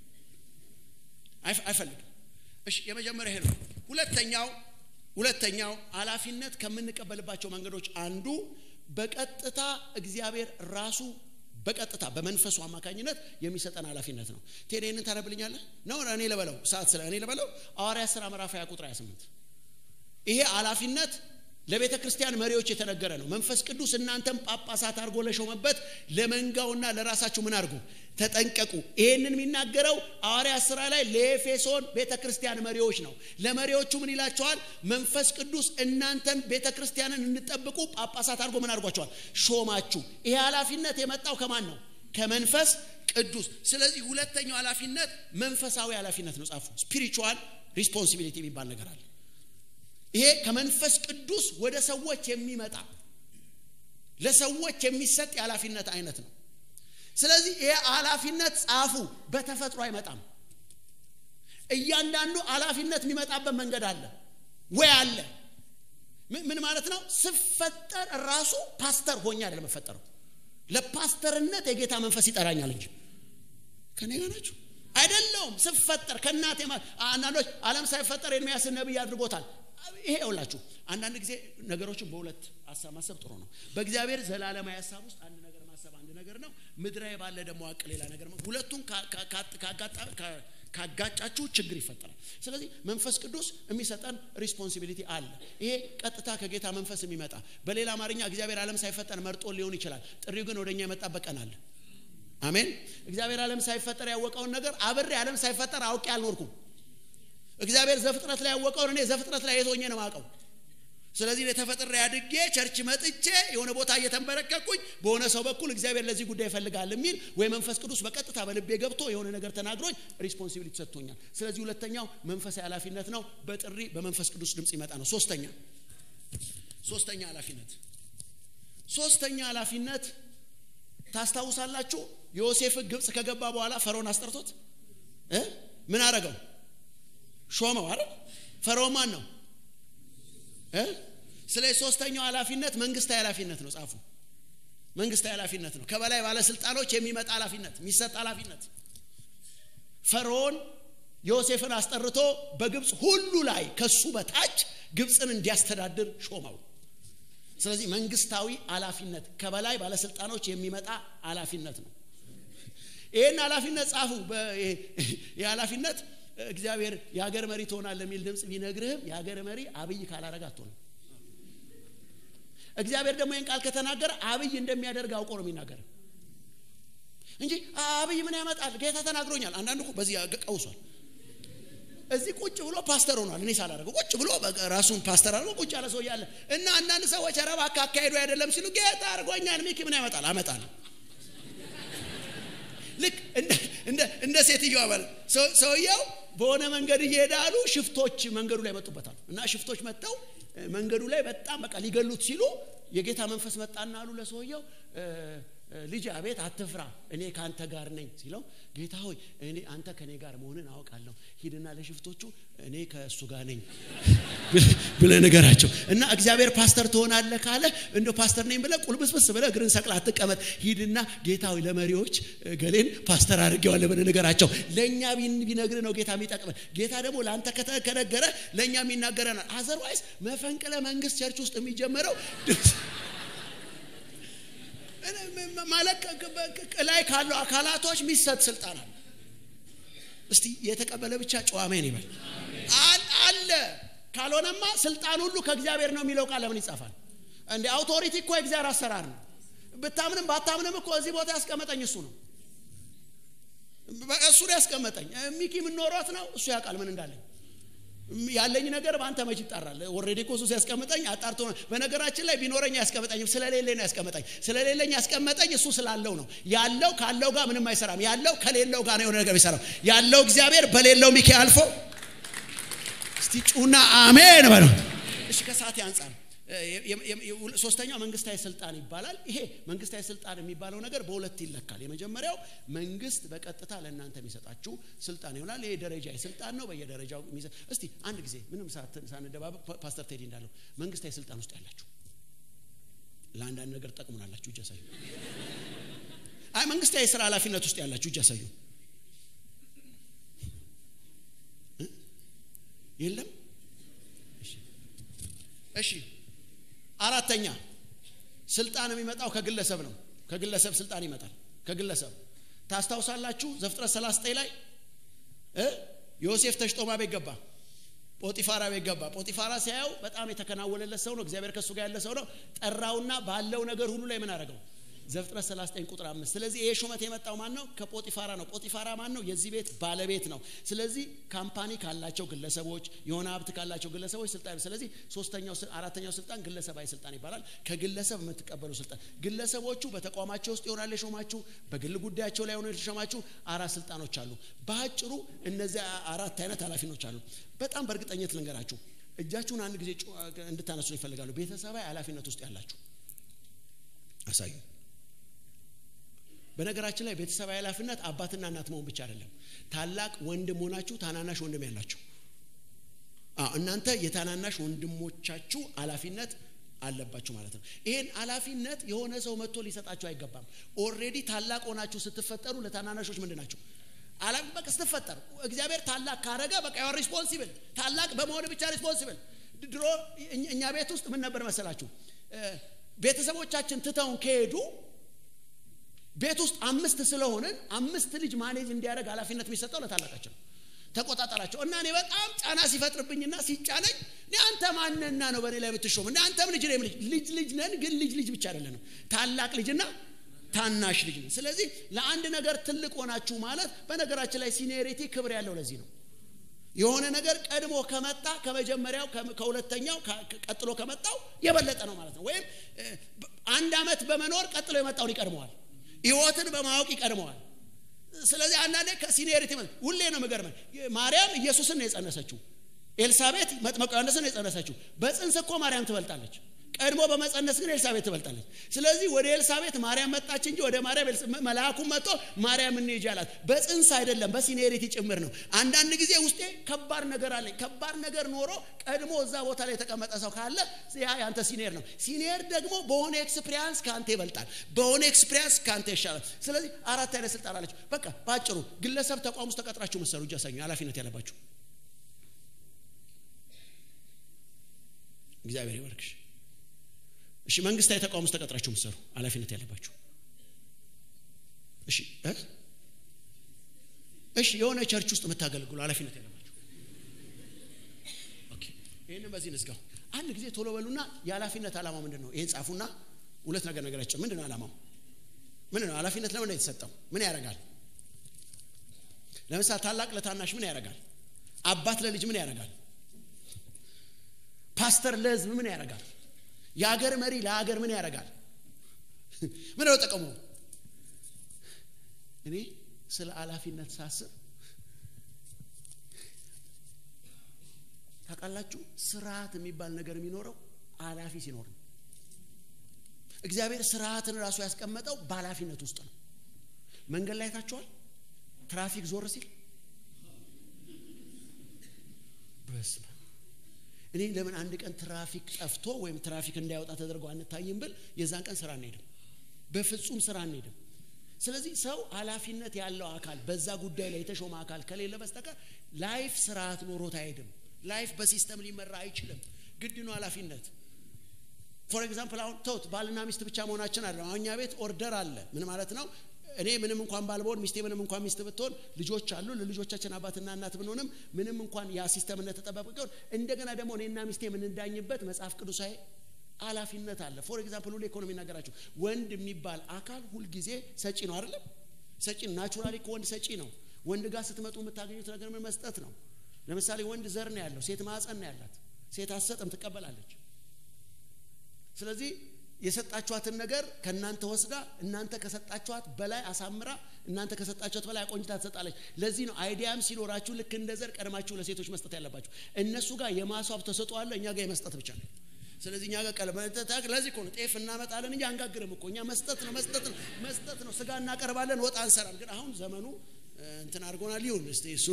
አይፈልግም እሺ የመጀመሪያ ይሄ ነው ሁለተኛው ሁለተኛው ኃላፊነት ከምንቀበልባቸው መንገዶች አንዱ በቀጥታ እግዚአብሔር ራሱ በቀጥታ በመንፈሱ አማካኝነት የሚሰጠን ኃላፊነት ነው ቴሌንን ታነብልኛለህ ነው እኔ ለበለው ሰዓት ስለ እኔ ለበለው ሐዋርያ ሥራ ምዕራፍ 20 ቁጥር 28 ይሄ ኃላፊነት ለቤተ ክርስቲያን መሪዎች የተነገረ ነው መንፈስ ቅዱስ እናንተም ጳጳሳት አድርጎ ለሾመበት ለመንጋውና ለራሳችሁ ምን አድርጉ ተጠንቀቁ ይህንን የሚናገረው ሐዋርያ ስራ ላይ ለኤፌሶን ቤተ ክርስቲያን መሪዎች ነው ለመሪዎቹ ምን ይላቸዋል መንፈስ ቅዱስ እናንተን ቤተ ክርስቲያንን እንጠብቁ ጳጳሳት አድርጎ ምን አድርጓቸዋል ሾማችሁ ይሄ ኃላፊነት የመጣው ከማን ነው ከመንፈስ ቅዱስ ስለዚህ ሁለተኛው ኃላፊነት መንፈሳዊ ኃላፊነት ነው ጻፉ ስፒሪቹዋል ሪስፖንሲቢሊቲ የሚባል ነገር አለ ይሄ ከመንፈስ ቅዱስ ወደ ሰዎች የሚመጣ ለሰዎች የሚሰጥ የኃላፊነት አይነት ነው ስለዚህ ይሄ ኃላፊነት ጻፉ በተፈጥሮ አይመጣም እያንዳንዱ ኃላፊነት የሚመጣበት መንገድ አለ ወይ አለ ምን ማለት ነው ስፈጠር ራሱ ፓስተር ሆኛ አይደለም መፈጠረው ለፓስተርነት የጌታ መንፈስ ይጠራኛል እንጂ ከኔ ጋር ናችሁ አይደለውም ስፈጠር ከእናቴ አንዳንዶች አለም ሳይፈጠር ኤርሚያስን ነቢይ አድርጎታል ይሄ ውላችሁ አንዳንድ ጊዜ ነገሮችን በሁለት ሀሳብ ማሰብ ጥሩ ነው በእግዚአብሔር ዘላለማዊ ሀሳብ ውስጥ አንድ ነገር ማሰብ አንድ ነገር ነው ምድራዊ ባለ ደግሞ አቅ ሌላ ነገር ነው ሁለቱን ካጋጫችሁ ችግር ይፈጠራል ስለዚህ መንፈስ ቅዱስ የሚሰጠን ሪስፖንሲቢሊቲ አለ ይሄ ቀጥታ ከጌታ መንፈስ የሚመጣ በሌላ አማርኛ እግዚአብሔር ዓለም ሳይፈጠር መርጦ ሊሆን ይችላል ጥሪው ግን ወደኛ የመጣበት ቀን አለ አሜን እግዚአብሔር ዓለም ሳይፈጠር ያወቀውን ነገር አብሬ ዓለም ሳይፈጠር አውቄ አልኖርኩም እግዚአብሔር ዘፍጥረት ላይ ያወቀውን እኔ ዘፍጥረት ላይ የቶኘ ነው ማቀው ስለዚህ ተፈጥሬ አድጌ ቸርች መጥቼ የሆነ ቦታ እየተንበረከኩኝ በሆነ ሰው በኩል እግዚአብሔር ለዚህ ጉዳይ ይፈልጋል የሚል ወይ መንፈስ ቅዱስ በቀጥታ በልቤ ገብቶ የሆነ ነገር ተናግሮኝ ሪስፖንሲቢሊቲ ሰጥቶኛል። ስለዚህ ሁለተኛው መንፈሳዊ ኃላፊነት ነው። በጥሪ በመንፈስ ቅዱስ ድምፅ ይመጣ ነው። ሶስተኛ ሶስተኛ ኃላፊነት ሶስተኛ ኃላፊነት ታስታውሳላችሁ። ዮሴፍ ግብፅ ከገባ በኋላ ፈርዖን አስጠርቶት እ ምን አረገው? ሾመው አይደል? ፈርዖን ማን ነው? ስለዚህ ሶስተኛው ኃላፊነት መንግስታዊ ኃላፊነት ነው። ጻፉ። መንግስታዊ ኃላፊነት ነው። ከበላይ ባለስልጣኖች የሚመጣ ኃላፊነት፣ የሚሰጥ ኃላፊነት። ፈርዖን ዮሴፍን አስጠርቶ በግብፅ ሁሉ ላይ ከሱ በታች ግብፅን እንዲያስተዳድር ሾመው። ስለዚህ መንግስታዊ ኃላፊነት ከበላይ ባለስልጣኖች የሚመጣ ኃላፊነት ነው። ይህን ኃላፊነት ጻፉ። ይህ ኃላፊነት እግዚአብሔር የሀገር መሪ ትሆናል የሚል ድምፅ ቢነግርህም የሀገር መሪ አብይ ካላረግ አትሆንም። እግዚአብሔር ደግሞ ይህን ቃል ከተናገረ አብይ እንደሚያደርግ አውቆ ነው የሚናገር እንጂ አብይ ምን ያመጣል ጌታ ተናግሮኛል። አንዳንድ እኮ በዚህ ቀውሷል። እዚህ ቁጭ ብሎ ፓስተር ሆኗል። እኔ ሳላደርገው ቁጭ ብሎ ራሱን ፓስተር አድርጎ ቁጭ ያለ ሰው እያለ እና አንዳንድ ሰዎች ኧረ እባክህ አካሄዱ አይደለም ሲሉ ጌታ አድርጎኛል። ሚኪ ምን ያመጣል? አመጣል ልክ እንደ ሴትዮዋ ማለት ሰውየው በሆነ መንገድ እየሄደ አሉ ሽፍቶች መንገዱ ላይ መጡበታል እና ሽፍቶች መጥተው መንገዱ ላይ በጣም በቃ ሊገሉት ሲሉ የጌታ መንፈስ መጣና አሉ ለሰውየው ልጅ አቤት አትፍራ እኔ ከአንተ ጋር ነኝ ሲለው ጌታ ሆይ እኔ አንተ ከእኔ ጋር መሆንን አውቃለሁ ሂድና ለሽፍቶቹ እኔ ከእሱ ጋር ነኝ ብለ ነገራቸው እና እግዚአብሔር ፓስተር ትሆናለህ ካለ እንደ ፓስተር ነኝ ብለ ቁልብስብስ ብለ እግርን ሰቅላ አትቀመጥ ሂድና ጌታ ሆይ ለመሪዎች ገሌን ፓስተር አድርጌዋለሁ ብለ ነገራቸው ለእኛ ቢነግር ነው ጌታ የሚጠቅመን ጌታ ደግሞ ለአንተ ከነገረ ለእኛ የሚናገረናል አዘርዋይስ መፈንቅለ መንግስት ቸርች ውስጥ የሚጀመረው ማለት ላይ ካለው አካላቶች የሚሰጥ ስልጣን አለ። እስቲ የተቀበለ ብቻ ጨዋሜን ይበል አለ። ካልሆነማ ስልጣን ሁሉ ከእግዚአብሔር ነው የሚለው ቃል ለምን ይጻፋል? እንደ አውቶሪቲ እኮ የእግዚአብሔር አሰራር ነው። ብታምንም ባታምንም እኮ እዚህ ቦታ ያስቀመጠኝ እሱ ነው። እሱ ነው ያስቀመጠኝ። ሚኪ የምኖሯት ነው እሱ ያውቃል ምን እንዳለኝ ያለኝ ነገር በአንተ መች ይጣራል? ኦልሬዲ እኮ እሱ ሲያስቀምጠኝ አጣርቶ ነው። በነገራችን ላይ ቢኖረኝ ያስቀምጠኝም ስለሌለኝ ነው ያስቀመጠኝ። ስለሌለኝ ያስቀመጠኝ እሱ ስላለው ነው። ያለው ካለው ጋር ምንም አይሰራም። ያለው ከሌለው ጋር ነው የሆነ ነገር የሚሰራው። ያለው እግዚአብሔር በሌለው ሚኪ አልፎ እስቲ ጩና አሜን በለው። እሺ ከሰዓት አንጻር ሶስተኛው መንግስታዊ ስልጣን ይባላል። ይሄ መንግስታዊ ስልጣን የሚባለው ነገር በሁለት ይለካል። የመጀመሪያው መንግስት በቀጥታ ለእናንተ የሚሰጣችሁ ስልጣን ይሆናል። ይሄ ደረጃ ስልጣን ነው። በየደረጃው እስቲ አንድ ጊዜ ምንም ሳንደባበቅ ፓስተር ቴዲ እንዳለው መንግስታዊ ስልጣን ውስጥ ያላችሁ ለአንዳንድ ነገር ጠቅሙናላችሁ፣ እጅ ያሳዩ። አይ መንግስታዊ የስራ ኃላፊነት ውስጥ ያላችሁ እጅ ያሳዩ። የለም። እሺ አራተኛ ስልጣን የሚመጣው ከግለሰብ ነው። ከግለሰብ ስልጣን ይመጣል። ከግለሰብ ታስታውሳላችሁ። ዘፍጥረት 39 ላይ ዮሴፍ ተሽጦ ማ ቤት ገባ? ጶጢፋራ ቤት ገባ። ጶጢፋራ ሲያየው በጣም የተከናወነለት ሰው ነው። እግዚአብሔር ከእሱ ጋር ያለ ሰው ነው። ጠራውና ባለው ነገር ሁሉ ላይ ምን አደረገው? ዘፍጥረት 39 ቁጥር 5 ስለዚህ ይሄ ሹመት የመጣው ማን ነው? ከጶጢፋራ ነው። ጶጢፋራ ማን ነው? የዚህ ቤት ባለቤት ነው። ስለዚህ ካምፓኒ ካላቸው ግለሰቦች፣ የሆነ ሀብት ካላቸው ግለሰቦች ስልጣን። ስለዚህ ሶስተኛው አራተኛው ስልጣን ግለሰባዊ ስልጣን ይባላል። ከግለሰብ የምትቀበሉ ስልጣን። ግለሰቦቹ በተቋማቸው ውስጥ ይሆናል የሾማችሁ፣ በግል ጉዳያቸው ላይ ሆነ የተሾማችሁ አራት ስልጣኖች አሉ። በአጭሩ እነዚህ አራት አይነት ኃላፊኖች አሉ። በጣም በእርግጠኝነት ልንገራችሁ፣ እጃችሁን አንድ ጊዜ እንድታነሱ ይፈልጋሉ። ቤተሰባዊ ኃላፊነት ውስጥ ያላችሁ አሳዩ። በነገራችን ላይ ቤተሰባዊ ኃላፊነት አባትና እናት መሆን ብቻ አይደለም። ታላቅ ወንድም ሆናችሁ ታናናሽ ወንድም ያላችሁ እናንተ የታናናሽ ወንድሞቻችሁ ኃላፊነት አለባችሁ ማለት ነው። ይሄን ኃላፊነት የሆነ ሰው መጥቶ ሊሰጣችሁ አይገባም። ኦልሬዲ ታላቅ ሆናችሁ ስትፈጠሩ ለታናናሾች ምንድን ናቸው? አላፊ በቃ ስትፈጠሩ እግዚአብሔር ታላቅ ካረገ በቃ ያው ሪስፖንሲብል ታላቅ በመሆን ብቻ ሪስፖንሲብል። ድሮ እኛ ቤት ውስጥ ምን ነበር መሰላችሁ? ቤተሰቦቻችን ትተውን ከሄዱ ቤት ውስ አምስት ስለሆንን አምስት ልጅ ማኔጅ እንዲያደርግ ኃላፊነት የሚሰጠው ለታላቃችን ተቆጣጠራቸው እና እኔ በጣም ጫና ሲፈጥርብኝና ሲጫነኝ እኔ አንተ ማንና ነው በእኔ ላይ የምትሾም እንደ አንተም ልጅ ነኝ ልጅ ልጅ ልጅ ነን ግን ልጅ ልጅ ብቻ አይደለንም ታላቅ ልጅና ታናሽ ልጅ ነን ስለዚህ ለአንድ ነገር ትልቅ ሆናችሁ ማለት በነገራችን ላይ ሲኒየሪቲ ክብር ያለው ለዚህ ነው የሆነ ነገር ቀድሞ ከመጣ ከመጀመሪያው ከሁለተኛው ቀጥሎ ከመጣው የበለጠ ነው ማለት ነው ወይም አንድ ዓመት በመኖር ቀጥሎ የመጣውን ይቀድመዋል ህይወትን በማወቅ ይቀድመዋል ስለዚህ አንዳንዴ ከሲኒየሪቲ ሁሌ ነው ምገርመን ማርያም ኢየሱስን ነው የጸነሰችው ኤልሳቤት መጥመቁ ዮሐንስን ነው የጸነሰችው በጽንስ እኮ ማርያም ትበልጣለች ቀድሞ በመጸነስ ግን ኤልሳቤት ትበልጣለች ስለዚህ ወደ ኤልሳቤት ማርያም መጣች እንጂ ወደ ማርያም መልአኩም መጥቶ ማርያም እንሂጂ አላት በጽንስ አይደለም በሲኒየሪቲ ጭምር ነው አንዳንድ ጊዜ ውስጤ ከባድ ነገር አለኝ ከባድ ነገር ኖሮ ቀድሞ እዛ ቦታ ላይ የተቀመጠ ሰው ካለ ያ ያንተ ሲኒየር ነው ሲኒየር ደግሞ በሆነ ኤክስፒሪያንስ ከአንተ ይበልጣል በሆነ ኤክስፒሪያንስ ከአንተ ይሻላል ስለዚህ አራት አይነት ስልጣን አለች በቃ በአጭሩ ግለሰብ ተቋም ውስጥ ተቀጥራችሁ መሰሩ እጅ ያሳኙ ኃላፊነት ያለባችሁ እግዚአብሔር ይባርክሽ እሺ መንግስታዊ ተቋም ውስጥ ተቀጥራችሁ ምሰሩ ኃላፊነት ያለባችሁ እሺ እሺ የሆነ ቸርች ውስጥ የምታገለግሉ ኃላፊነት ያለባችሁ ኦኬ ይህንን በዚህ ንዝጋው አንድ ጊዜ ቶሎ በሉና የኃላፊነት ዓላማው ምንድን ነው ይህን ጻፉና ሁለት ነገር ነገራቸው ምንድን ነው ዓላማው ምንድን ነው ኃላፊነት ለምን የተሰጠው ምን ያደርጋል ለምሳሌ ታላቅ ለታናሽ ምን ያደርጋል አባት ለልጅ ምን ያደርጋል ፓስተር ለህዝብ ምን ያደርጋል የሀገር መሪ ለሀገር ምን ያደርጋል ምን ነው ጠቀሙ እኔ ስለ ኃላፊነት ሳስብ ታውቃላችሁ ስርዓት የሚባል ነገር የሚኖረው ኃላፊ ሲኖር ነው እግዚአብሔር ስርዓትን ራሱ ያስቀመጠው በኃላፊነት ውስጥ ነው መንገድ ላይ ታችኋል ትራፊክ ዞር ሲል በስመ እኔ ለምን አንድ ቀን ትራፊክ ጠፍቶ ወይም ትራፊክ እንዳይወጣ ተደርጎ አንታይም ብል የዛን ቀን ስራ አንሄድም በፍጹም ስራ አንሄድም ስለዚህ ሰው ኃላፊነት ያለው አካል በዛ ጉዳይ ላይ የተሾመ አካል ከሌለ በስተቀር ላይፍ ስርዓት ኖሮት አይሄድም ላይፍ በሲስተም ሊመራ አይችልም ግድ ነው ኃላፊነት ፎር ኤግዛምፕል አሁን ተውት ባልና ሚስት ብቻ መሆናችን አለ አሁን እኛ ቤት ኦርደር አለ ምን ማለት ነው እኔ ምንም እንኳን ባልበሆን ሚስቴ ምንም እንኳን ሚስት ብትሆን ልጆች አሉ ለልጆቻችን አባትና እናት ብንሆንም ምንም እንኳን ያ ሲስተም እንደተጠበቀ ቢሆን እንደገና ደግሞ እኔና ሚስቴ የምንዳኝበት መጽሐፍ ቅዱሳዊ ኃላፊነት አለ ፎር ኤግዛምፕል ሁሌ ኢኮኖሚ ነገራችሁ ወንድ የሚባል አካል ሁልጊዜ ሰጪ ነው አይደለም ሰጪ ነው ናቹራሊ ከወንድ ሰጪ ነው ወንድ ጋር ስትመጡ የምታገኙት ነገር ምን መስጠት ነው ለምሳሌ ወንድ ዘር ነው ያለው ሴት ማዕፀን ነው ያላት ሴት አሰጥም ትቀበላለች ስለዚህ የሰጣችኋትን ነገር ከእናንተ ወስዳ እናንተ ከሰጣችኋት በላይ አሳምራ እናንተ ከሰጣችኋት በላይ አቆንጅታ ትሰጣለች ለዚህ ነው አይዲያም ሲኖራችሁ ልክ እንደ ዘር ቀድማችሁ ለሴቶች መስጠት ያለባችሁ እነሱ ጋር የማስዋብ ተሰጥኦ አለ እኛ ጋር የመስጠት ብቻ ነው ስለዚህ እኛ ጋር ቀለበ ለዚህ እኮ ነው ጤፍ እናመጣለን እንጂ አንጋግርም እኮ እኛ መስጠት ነው መስጠት ነው መስጠት ነው ስጋ እናቀርባለን ወጥ አንሰራም ግን አሁን ዘመኑ እንትን አድርጎናል ይሁን እስቲ እሱ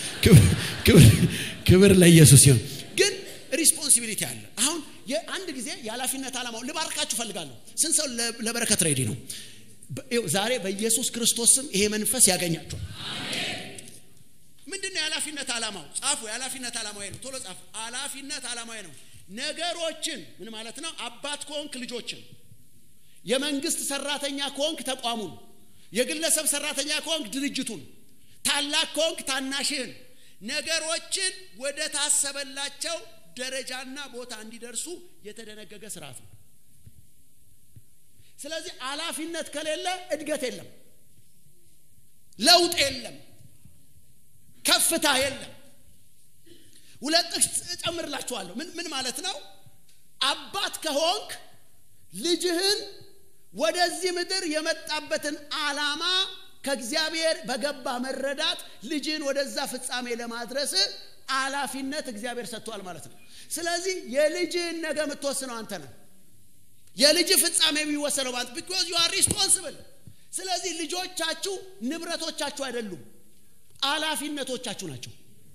ክብር ለኢየሱስ ይሁን ግን ሪስፖንሲቢሊቲ አለ አሁን አንድ ጊዜ የኃላፊነት ዓላማው ልባርካችሁ ፈልጋለሁ ስንት ሰው ለበረከት ሬዲ ነው ዛሬ በኢየሱስ ክርስቶስ ስም ይሄ መንፈስ ያገኛቸዋል ምንድን ነው የኃላፊነት ዓላማው ጻፉ የኃላፊነት ዓላማ ነው ቶሎ ጻፉ ኃላፊነት ዓላማ ነው ነገሮችን ምን ማለት ነው አባት ከሆንክ ልጆችን የመንግስት ሰራተኛ ከሆንክ ተቋሙን የግለሰብ ሰራተኛ ከሆንክ ድርጅቱን ታላቅ ከሆንክ ታናሽህን ነገሮችን ወደ ታሰበላቸው ደረጃና ቦታ እንዲደርሱ የተደነገገ ስርዓት ነው ስለዚህ ኃላፊነት ከሌለ እድገት የለም ለውጥ የለም ከፍታ የለም ሁለት ጥቅስ እጨምርላችኋለሁ ምን ምን ማለት ነው አባት ከሆንክ ልጅህን ወደዚህ ምድር የመጣበትን አላማ ከእግዚአብሔር በገባ መረዳት ልጅን ወደዛ ፍጻሜ ለማድረስ ኃላፊነት እግዚአብሔር ሰጥቷል ማለት ነው ስለዚህ የልጅህን ነገ የምትወስነው አንተ ነው የልጅ ፍጻሜ የሚወሰነው ማለት ቢኮዝ ዩ አር ሪስፖንስብል ስለዚህ ልጆቻችሁ ንብረቶቻችሁ አይደሉም ኃላፊነቶቻችሁ ናቸው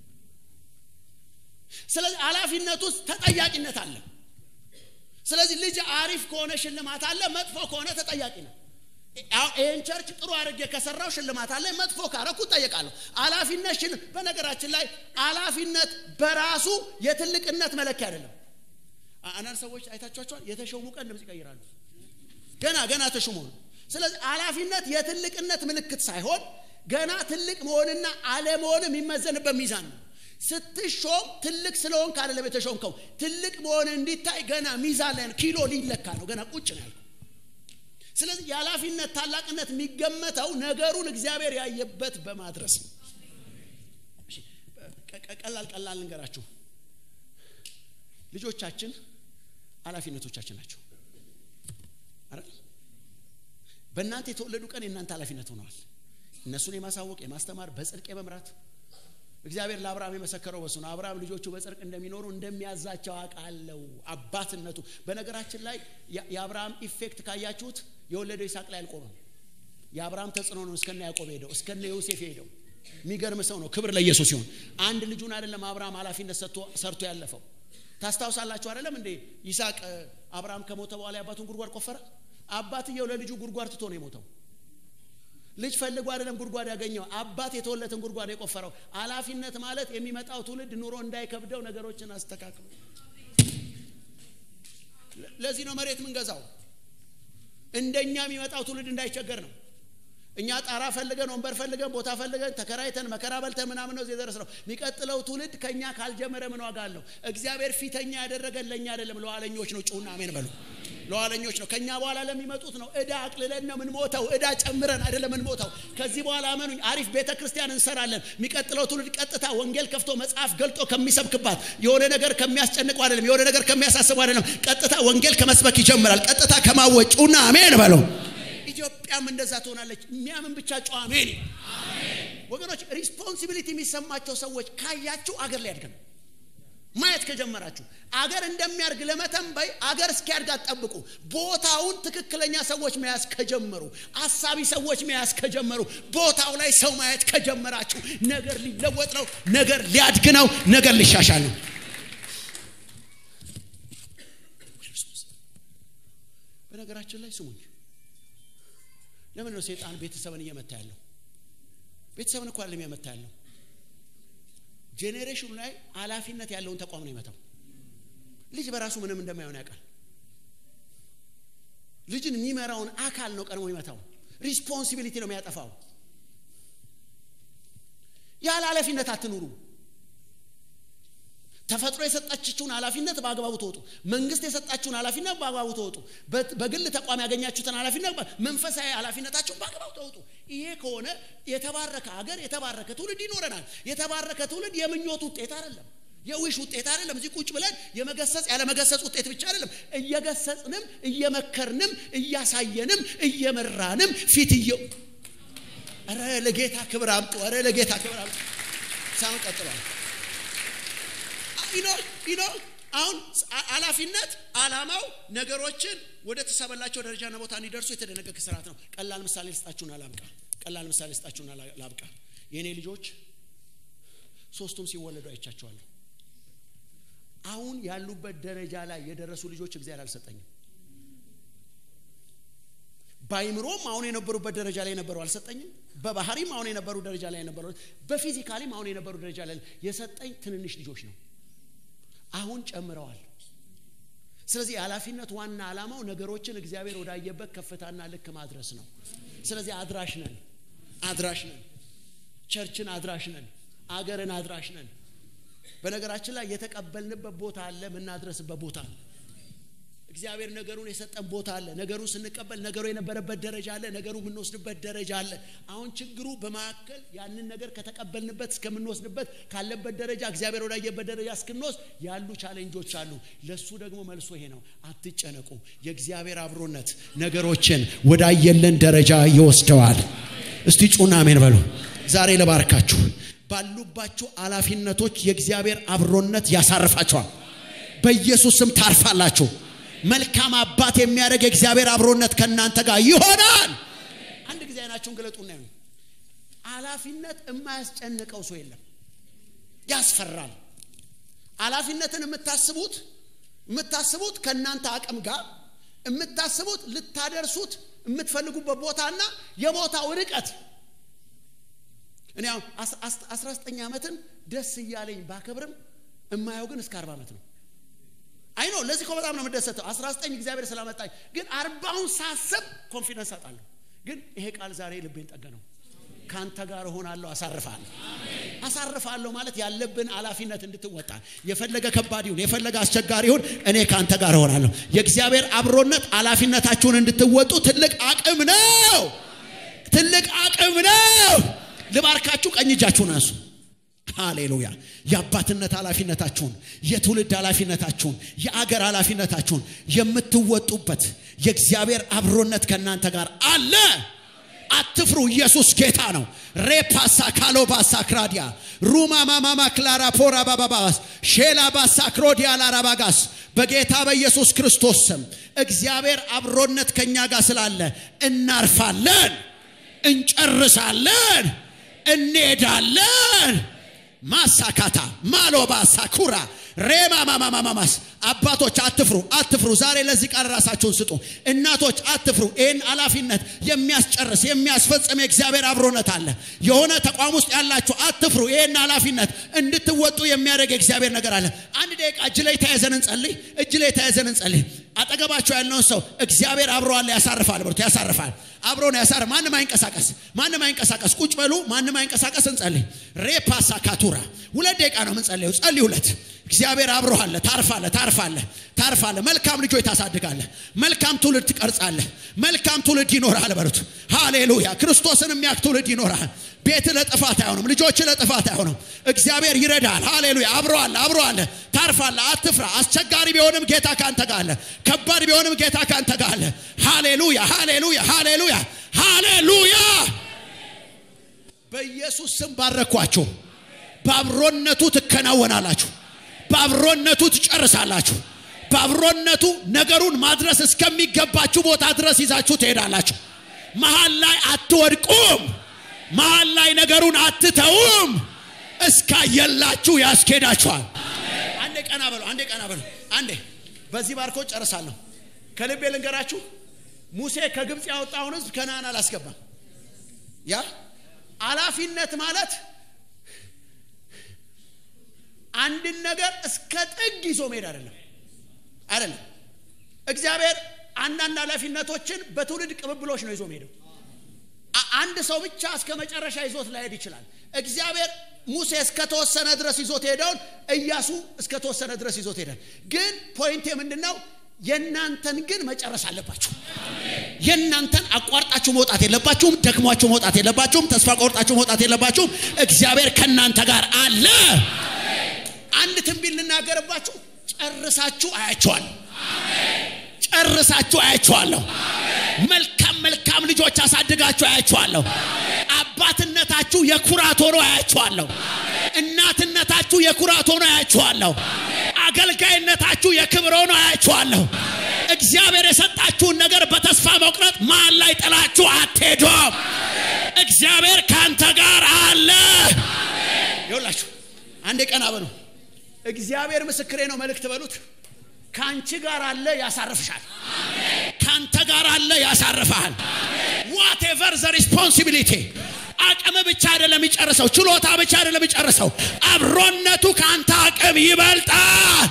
ስለዚህ ኃላፊነት ውስጥ ተጠያቂነት አለ ስለዚህ ልጅ አሪፍ ከሆነ ሽልማት አለ መጥፎ ከሆነ ተጠያቂ ነው ይህን ቸርች ጥሩ አድርጌ ከሰራው ሽልማት አለ መጥፎ ካረኩ ጠየቃለሁ ኃላፊነት ሽል በነገራችን ላይ ኃላፊነት በራሱ የትልቅነት መለኪያ አይደለም አንዳንድ ሰዎች አይታችኋቸዋል የተሾሙ ቀን ድምፅ ይቀይራሉ ገና ገና ተሾሞ ነው ስለዚህ ኃላፊነት የትልቅነት ምልክት ሳይሆን ገና ትልቅ መሆንና አለመሆን የሚመዘንበት ሚዛን ነው ስትሾም ትልቅ ስለሆንክ አይደለም የተሾምከው ትልቅ መሆን እንዲታይ ገና ሚዛን ላይ ኪሎ ሊለካ ነው ገና ቁጭ ነው ያልኩ ስለዚህ የኃላፊነት ታላቅነት የሚገመተው ነገሩን እግዚአብሔር ያየበት በማድረስ ነው ቀላል ቀላል ልንገራችሁ ልጆቻችን ኃላፊነቶቻችን ናቸው አይደል በእናንተ የተወለዱ ቀን የእናንተ ኃላፊነት ሆነዋል እነሱን የማሳወቅ የማስተማር በጽድቅ የመምራት እግዚአብሔር ለአብርሃም የመሰከረው በሱ ነው አብርሃም ልጆቹ በጽድቅ እንደሚኖሩ እንደሚያዛቸው አውቃለሁ አባትነቱ በነገራችን ላይ የአብርሃም ኢፌክት ካያችሁት የወለደው ይስሐቅ ላይ አልቆመም የአብርሃም ተጽዕኖ ነው እስከነ ያዕቆብ ሄደው እስከነ ዮሴፍ ሄደው የሚገርም ሰው ነው ክብር ለኢየሱስ ሲሆን አንድ ልጁን አይደለም አብርሃም ኃላፊነት ሰርቶ ያለፈው ታስታውሳላችሁ አይደለም እንዴ ይስሐቅ አብርሃም ከሞተ በኋላ የአባቱን ጉድጓድ ቆፈረ አባትየው ለልጁ ጉድጓድ ትቶ ነው የሞተው ልጅ ፈልጎ አይደለም ጉድጓድ ያገኘው አባት የተወለትን ጉድጓድ የቆፈረው ኃላፊነት ማለት የሚመጣው ትውልድ ኑሮ እንዳይከብደው ነገሮችን አስተካክሉ ለዚህ ነው መሬት ምንገዛው እንደኛ የሚመጣው ትውልድ እንዳይቸገር ነው እኛ ጣራ ፈልገን ወንበር ፈልገን ቦታ ፈልገን ተከራይተን መከራ በልተን ምናምን ነው የደረስ ነው የሚቀጥለው ትውልድ ከኛ ካልጀመረ ምን ዋጋ አለው እግዚአብሔር ፊተኛ ያደረገን ለእኛ አይደለም ለኋለኞች ነው ጩና አሜን በሉ ለኋለኞች ነው ከኛ በኋላ ለሚመጡት ነው እዳ አቅልለን ነው ምንሞተው እዳ ጨምረን አይደለም ምንሞተው ከዚህ በኋላ አመኑኝ አሪፍ ቤተ ክርስቲያን እንሰራለን የሚቀጥለው ትውልድ ቀጥታ ወንጌል ከፍቶ መጽሐፍ ገልጦ ከሚሰብክባት የሆነ ነገር ከሚያስጨንቁ አይደለም የሆነ ነገር ከሚያሳስቡ አይደለም ቀጥታ ወንጌል ከመስበክ ይጀምራል ቀጥታ ከማወጩና አሜን በለው ኢትዮጵያም እንደዛ ትሆናለች የሚያምን ብቻ ጨዋ አሜን ወገኖች ሪስፖንሲቢሊቲ የሚሰማቸው ሰዎች ካያችሁ አገር ላይ ያድገም ማየት ከጀመራችሁ አገር እንደሚያርግ ለመተንበይ አገር እስኪያድግ አትጠብቁ ቦታውን ትክክለኛ ሰዎች መያዝ ከጀመሩ አሳቢ ሰዎች መያዝ ከጀመሩ ቦታው ላይ ሰው ማየት ከጀመራችሁ ነገር ሊለወጥ ነው ነገር ሊያድግ ነው ነገር ሊሻሻል ነው በነገራችን ላይ ስሙኝ ለምን ነው ሴጣን ቤተሰብን እየመታ ያለው ቤተሰብን እኮ አይደለም እየመታ ያለው ጄኔሬሽኑ ላይ ኃላፊነት ያለውን ተቋም ነው ይመታው ልጅ በራሱ ምንም እንደማይሆን ያውቃል ልጅን የሚመራውን አካል ነው ቀድሞ ይመታው ሪስፖንሲቢሊቲ ነው የሚያጠፋው ያለ ኃላፊነት አትኑሩ ተፈጥሮ የሰጣችሁን ኃላፊነት በአግባቡ ተወጡ መንግስት የሰጣችሁን ኃላፊነት በአግባቡ ተወጡ በግል ተቋም ያገኛችሁትን ኃላፊነት መንፈሳዊ ኃላፊነታችሁን በአግባቡ ተወጡ ይሄ ከሆነ የተባረከ ሀገር የተባረከ ትውልድ ይኖረናል የተባረከ ትውልድ የምኞት ውጤት አይደለም የዊሽ ውጤት አይደለም እዚህ ቁጭ ብለን የመገሰጽ ያለመገሰጽ ውጤት ብቻ አይደለም እየገሰጽንም እየመከርንም እያሳየንም እየመራንም ፊት እየው ረ ለጌታ ክብር አምጡ ረ ለጌታ ክብር አምጡ ሳም ቀጥሏል ኢኖ አሁን ኃላፊነት አላማው ነገሮችን ወደ ተሰበላቸው ደረጃና ቦታ እንዲደርሱ የተደነገገ ስርዓት ነው ቀላል ምሳሌ ልስጣችሁን አላብቃ ቀላል ምሳሌ ልስጣችሁን ላብቃ የእኔ ልጆች ሶስቱም ሲወለዱ አይቻቸዋለሁ አሁን ያሉበት ደረጃ ላይ የደረሱ ልጆች እግዚአብሔር አልሰጠኝም በአይምሮም አሁን የነበሩበት ደረጃ ላይ የነበሩ አልሰጠኝም በባህሪም አሁን የነበሩ ደረጃ ላይ የነበሩ በፊዚካሊም አሁን የነበሩ ደረጃ ላይ የሰጠኝ ትንንሽ ልጆች ነው አሁን ጨምረዋል ስለዚህ የኃላፊነት ዋና ዓላማው ነገሮችን እግዚአብሔር ወዳየበት ከፍታና ልክ ማድረስ ነው ስለዚህ አድራሽ ነን አድራሽ ነን ቸርችን አድራሽ ነን አገርን አድራሽ ነን በነገራችን ላይ የተቀበልንበት ቦታ አለ የምናድረስበት ቦታ ነው እግዚአብሔር ነገሩን የሰጠን ቦታ አለ ነገሩ ስንቀበል ነገሩ የነበረበት ደረጃ አለ ነገሩ የምንወስድበት ደረጃ አለ አሁን ችግሩ በመካከል ያንን ነገር ከተቀበልንበት እስከምንወስድበት ካለበት ደረጃ እግዚአብሔር ወዳየበት ደረጃ እስክንወስድ ያሉ ቻሌንጆች አሉ ለሱ ደግሞ መልሶ ይሄ ነው አትጨነቁ የእግዚአብሔር አብሮነት ነገሮችን ወዳየለን ደረጃ ይወስደዋል እስቲ ጩና አሜን በሉ ዛሬ ለባርካችሁ ባሉባችሁ ኃላፊነቶች የእግዚአብሔር አብሮነት ያሳርፋቸዋል በኢየሱስ ስም ታርፋላችሁ መልካም አባት የሚያደርግ የእግዚአብሔር አብሮነት ከእናንተ ጋር ይሆናል አንድ ጊዜ አይናችሁን ግለጡና ይሁን ኃላፊነት የማያስጨንቀው ሰው የለም ያስፈራል ኃላፊነትን የምታስቡት የምታስቡት ከእናንተ አቅም ጋር የምታስቡት ልታደርሱት የምትፈልጉበት ቦታና የቦታው ርቀት እኔ አስራ ዘጠኝ ዓመትን ደስ እያለኝ ባከብርም እማየው ግን እስከ አርባ ዓመት ነው አይኖ ለዚህ እኮ በጣም ነው የምደሰተው 19 እግዚአብሔር ስላመጣኝ ግን አርባውን ሳስብ ኮንፊደንስ አጣለሁ ግን ይሄ ቃል ዛሬ ልቤን ጠገነው ከአንተ ጋር እሆናለሁ አሳርፋለሁ አሳርፋለሁ ማለት ያለብን ኃላፊነት እንድትወጣ የፈለገ ከባድ ይሁን የፈለገ አስቸጋሪ ይሁን እኔ ከአንተ ጋር እሆናለሁ የእግዚአብሔር አብሮነት ኃላፊነታችሁን እንድትወጡ ትልቅ አቅም ነው ትልቅ አቅም ነው ልባርካችሁ ቀኝ እጃችሁን አንሱ ሃሌሉያ የአባትነት ኃላፊነታችሁን የትውልድ ኃላፊነታችሁን የአገር ኃላፊነታችሁን የምትወጡበት የእግዚአብሔር አብሮነት ከእናንተ ጋር አለ አትፍሩ ኢየሱስ ጌታ ነው ሬፓሳ ካሎባሳ ክራዲያ ሩማ ማማማ ክላራ ፖራ ባባባስ ሼላ ባሳ ክሮዲያ ላራባጋስ በጌታ በኢየሱስ ክርስቶስ ስም እግዚአብሔር አብሮነት ከኛ ጋር ስላለ እናርፋለን እንጨርሳለን እንሄዳለን ማሳካታ ማሎባ ሳኩራ ሬማ ማማማማማስ አባቶች አትፍሩ አትፍሩ ዛሬ ለዚህ ቃል ራሳችሁን ስጡ እናቶች አትፍሩ ይህን ኃላፊነት የሚያስጨርስ የሚያስፈጽም የእግዚአብሔር አብሮነት አለ የሆነ ተቋም ውስጥ ያላችሁ አትፍሩ ይህን ኃላፊነት እንድትወጡ የሚያደርግ የእግዚአብሔር ነገር አለ አንድ ደቂቃ እጅ ላይ ተያዘን እንጸልይ እጅ ላይ ተያዘን እንጸልይ አጠገባቸው ያለውን ሰው እግዚአብሔር አብሮ አለ ያሳርፋል ብርቱ ያሳርፋል አብሮን ያሳር ማንም አይንቀሳቀስ ማንም አይንቀሳቀስ ቁጭ በሉ ማንም አይንቀሳቀስ እንጸልይ ሬፓሳ ካቱራ ሁለት ደቂቃ ነው የምንጸልየው ጸልይ ሁለት እግዚአብሔር አብሮ አለ ታርፋለ ታርፋለ ታርፋለ መልካም ልጆች ታሳድጋለ መልካም ትውልድ ትቀርጻለ መልካም ትውልድ ይኖራል በሉት ሃሌሉያ ክርስቶስን የሚያክ ትውልድ ይኖራል ቤት ለጥፋት አይሆንም ልጆች ለጥፋት አይሆንም እግዚአብሔር ይረዳል ሃሌሉያ አብሮ አለ አብሮ አለ ታርፋለ አትፍራ አስቸጋሪ ቢሆንም ጌታ ካንተ ጋር አለ ከባድ ቢሆንም ጌታ ካንተ ጋር አለ ሃሌሉያ ሃሌሉያ ሃሌሉያ ሃሌሉያ በኢየሱስ ስም ባረኳችሁ በአብሮነቱ ትከናወናላችሁ በአብሮነቱ ትጨርሳላችሁ በአብሮነቱ ነገሩን ማድረስ እስከሚገባችሁ ቦታ ድረስ ይዛችሁ ትሄዳላችሁ መሀል ላይ አትወድቁም መሀል ላይ ነገሩን አትተውም እስካየላችሁ ያስኬዳችኋል አንዴ ቀና በሉ አንዴ ቀና በሉ አንዴ በዚህ ባርኮ ጨርሳለሁ ከልቤ ልንገራችሁ ሙሴ ከግብፅ ያወጣውን ህዝብ ከነአን አላስገባም ያ አላፊነት ማለት አንድን ነገር እስከ ጥግ ይዞ መሄድ አይደለም አይደለም እግዚአብሔር አንዳንድ ኃላፊነቶችን በትውልድ ቅብብሎች ነው ይዞ መሄደው አንድ ሰው ብቻ እስከ መጨረሻ ይዞት ላይሄድ ይችላል እግዚአብሔር ሙሴ እስከተወሰነ ድረስ ይዞት ሄደውን እያሱ እስከተወሰነ ድረስ ይዞት ሄዳል ግን ፖይንቴ ምንድን ነው የእናንተን ግን መጨረስ አለባችሁ የእናንተን አቋርጣችሁ መውጣት የለባችሁም ደክሟችሁ መውጣት የለባችሁም ተስፋ ቆርጣችሁ መውጣት የለባችሁም እግዚአብሔር ከእናንተ ጋር አለ አንድ ትንቢት ልናገርባችሁ ጨርሳችሁ አያቸዋል ጨርሳችሁ አያቸዋለሁ መልካም መልካም ልጆች አሳድጋችሁ አያቸዋለሁ አባትነታችሁ የኩራት ሆኖ አያቸዋለሁ እናትነታችሁ የኩራት ሆኖ አያቸዋለሁ አገልጋይነታችሁ የክብር ሆኖ አያቸዋለሁ እግዚአብሔር የሰጣችሁን ነገር በተስፋ መቁረጥ መሀል ላይ ጥላችሁ አትሄዱም እግዚአብሔር ከአንተ ጋር አለ ይውላችሁ አንዴ ቀና በሉ እግዚአብሔር ምስክሬ ነው መልእክት በሉት ከአንቺ ጋር አለ ያሳርፍሻል ከአንተ ጋር አለ ያሳርፍሃል ዋቴቨር ዘ ሪስፖንሲቢሊቲ አቅም ብቻ አይደለም ይጨርሰው ችሎታ ብቻ አይደለም ይጨርሰው አብሮነቱ ከአንተ አቅም ይበልጣል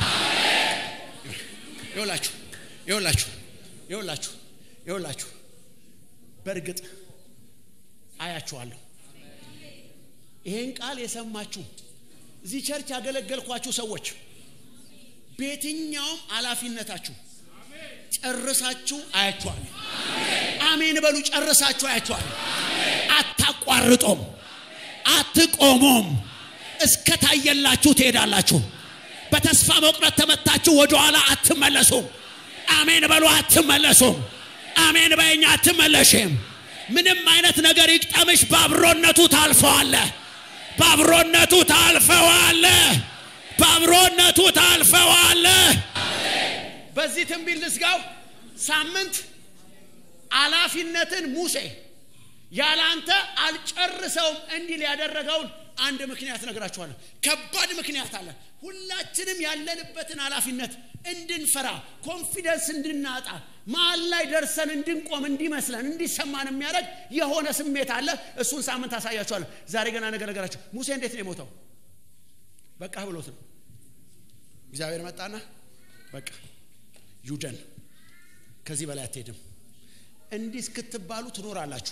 ይውላችሁ ይውላችሁ ይውላችሁ ይውላችሁ በእርግጥ አያችኋለሁ ይሄን ቃል የሰማችሁ እዚህ ቸርች ያገለገልኳችሁ ሰዎች በየትኛውም ኃላፊነታችሁ ጨርሳችሁ አያችኋል አሜን በሉ ጨርሳችሁ አያችኋል አታቋርጦም አትቆሙም እስከታየላችሁ ትሄዳላችሁ በተስፋ መቁረጥ ተመታችሁ ወደኋላ አትመለሱም አሜን በሉ አትመለሱም አሜን በኛ አትመለሽም ምንም አይነት ነገር ይቅጠምሽ በአብሮነቱ ታልፈዋለ በአብሮነቱ ታልፈዋለ በአብሮነቱ ታልፈዋለ በዚህ ትንቢት ልስጋው ሳምንት አላፊነትን ሙሴ ያላንተ አልጨርሰውም እንዲል ያደረገውን አንድ ምክንያት ነግራችኋለሁ ከባድ ምክንያት አለ ሁላችንም ያለንበትን ኃላፊነት እንድንፈራ ኮንፊደንስ እንድናጣ መሀል ላይ ደርሰን እንድንቆም እንዲመስለን እንዲሰማን የሚያደርግ የሆነ ስሜት አለ እሱን ሳምንት አሳያችኋለሁ ዛሬ ገና ነገር ነገራችሁ ሙሴ እንዴት ነው የሞተው በቃ ብሎት ነው እግዚአብሔር መጣና በቃ ዩደን ከዚህ በላይ አትሄድም እንዲህ እስክትባሉ ትኖራላችሁ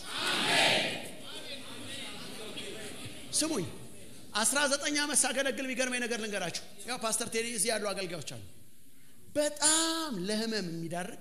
ስሙኝ አስራ ዘጠኝ ዓመት ሳገለግል የሚገርመኝ ነገር ልንገራችሁ ያው ፓስተር ቴዲ እዚህ ያሉ አገልጋዮች አሉ በጣም ለህመም የሚዳርግ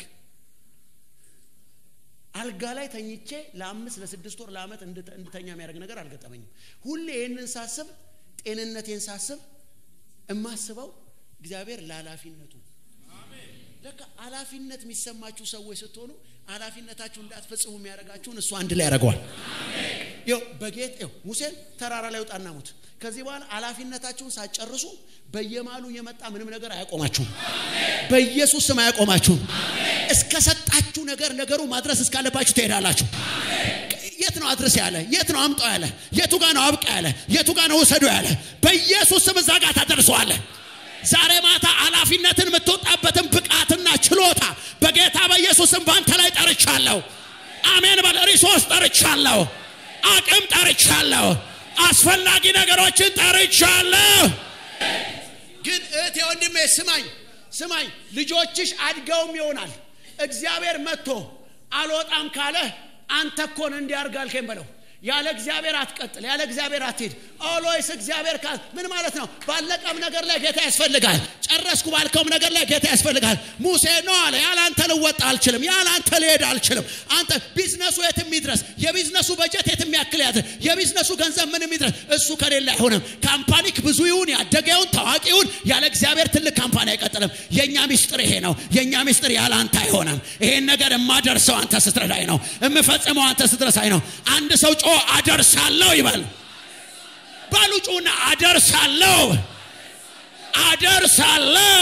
አልጋ ላይ ተኝቼ ለአምስት ለስድስት ወር ለአመት እንድተኛ የሚያደርግ ነገር አልገጠመኝም ሁሌ ይህንን ሳስብ ጤንነቴን ሳስብ እማስበው እግዚአብሔር ለኃላፊነቱ ለካ ኃላፊነት የሚሰማችሁ ሰዎች ስትሆኑ ኃላፊነታችሁ እንዳትፈጽሙ የሚያደርጋችሁን እሱ አንድ ላይ ያደርገዋል። ይኸው በጌጥ ይኸው ሙሴን ተራራ ላይ ውጣና ሙት። ከዚህ በኋላ ኃላፊነታችሁን ሳትጨርሱ በየማሉ የመጣ ምንም ነገር አያቆማችሁም። በኢየሱስ ስም አያቆማችሁም። እስከ ሰጣችሁ ነገር ነገሩ ማድረስ እስካለባችሁ ትሄዳላችሁ። የት ነው አድርስ ያለ? የት ነው አምጣው ያለ? የቱ ጋ ነው አብቃ ያለ? የቱ ጋ ነው ውሰዱ ያለ? በኢየሱስ ስም እዛ ጋር ታደርሰዋለህ። ዛሬ ማታ ኃላፊነትን የምትወጣበትን ብቃትና ችሎታ በጌታ በኢየሱስም በአንተ ላይ ጠርቻለሁ። አሜን በል። ሪሶርስ ጠርቻለሁ። አቅም ጠርቻለሁ። አስፈላጊ ነገሮችን ጠርቻለሁ። ግን እህቴ ወንድሜ ስማኝ ስማኝ፣ ልጆችሽ አድገውም ይሆናል። እግዚአብሔር መጥቶ አልወጣም ካለ አንተ እኮ ነው እንዲያርግ አልከኝ በለው። ያለ እግዚአብሔር አትቀጥል፣ ያለ እግዚአብሔር አትሄድ። ኦሎይስ እግዚአብሔር ካል ምን ማለት ነው? ባለቀም ነገር ላይ ጌታ ያስፈልጋል። ጨረስኩ ባልከውም ነገር ላይ ጌታ ያስፈልጋል። ሙሴ ነው አለ፣ ያለ አንተ ልወጣ አልችልም፣ ያለ አንተ ልሄድ አልችልም። አንተ ቢዝነሱ የትም ይድረስ፣ የቢዝነሱ በጀት የትም ያክል ያድር፣ የቢዝነሱ ገንዘብ ምንም ይድረስ፣ እሱ ከሌለ አይሆንም። ካምፓኒክ ብዙ ይሁን ያደገውን ታዋቂ ይሁን፣ ያለ እግዚአብሔር ትልቅ ካምፓኒ አይቀጥልም። የእኛ ሚስጥር ይሄ ነው። የእኛ ሚስጥር ያለ አንተ አይሆንም። ይሄን ነገር የማደርሰው አንተ ስትረዳኝ ነው፣ የምፈጽመው አንተ ስትረሳኝ ነው። አንድ ሰው ጮ አደርሳለሁ ይበል። ባሉ ጩና አደርሳለሁ፣ አደርሳለሁ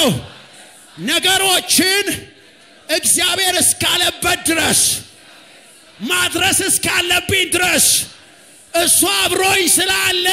ነገሮችን እግዚአብሔር እስካለበት ድረስ ማድረስ እስካለብኝ ድረስ እሱ አብሮኝ ስላለ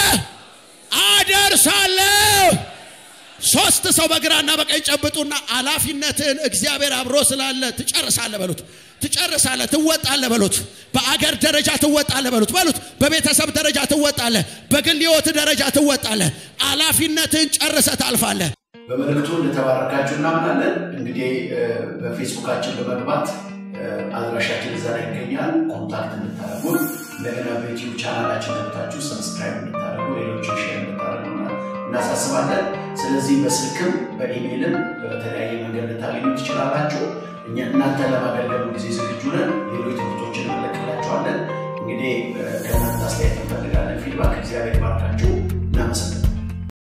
አደርሳለሁ። ሶስት ሰው በግራና በቀኝ ጨብጡና ኃላፊነትን እግዚአብሔር አብሮ ስላለ ትጨርሳለህ በሉት። ትጨርሳለህ፣ ትወጣለህ በሉት። በአገር ደረጃ ትወጣለህ በሉት በሉት። በቤተሰብ ደረጃ ትወጣለህ፣ በግል ህይወት ደረጃ ትወጣለህ። ኃላፊነትን ጨርሰህ ታልፋለህ። በመልእክቱ እንደተባረካችሁ እናምናለን። እንግዲህ በፌስቡካችን በመግባት አድራሻችን እዛ ላይ ይገኛል። ኮንታክት እንድታደርጉን እንደገና በዩቲዩብ ቻናላችን ገብታችሁ ሰብስክራይብ እንድታደርጉ ሌሎች ሼር እንድታደርጉ እናሳስባለን። ስለዚህ በስልክም በኢሜይልም በተለያየ መንገድ ልታገኙ ትችላላችሁ። እኛ እናንተ ለማገልገሉ ጊዜ ዝግጁ ነን። ሌሎች ትምህርቶችን እንለቅላችኋለን። እንግዲህ ከእናንተ አስተያየት እንፈልጋለን፣ ፊድባክ። እግዚአብሔር ባርካችሁ። እናመሰግናለን።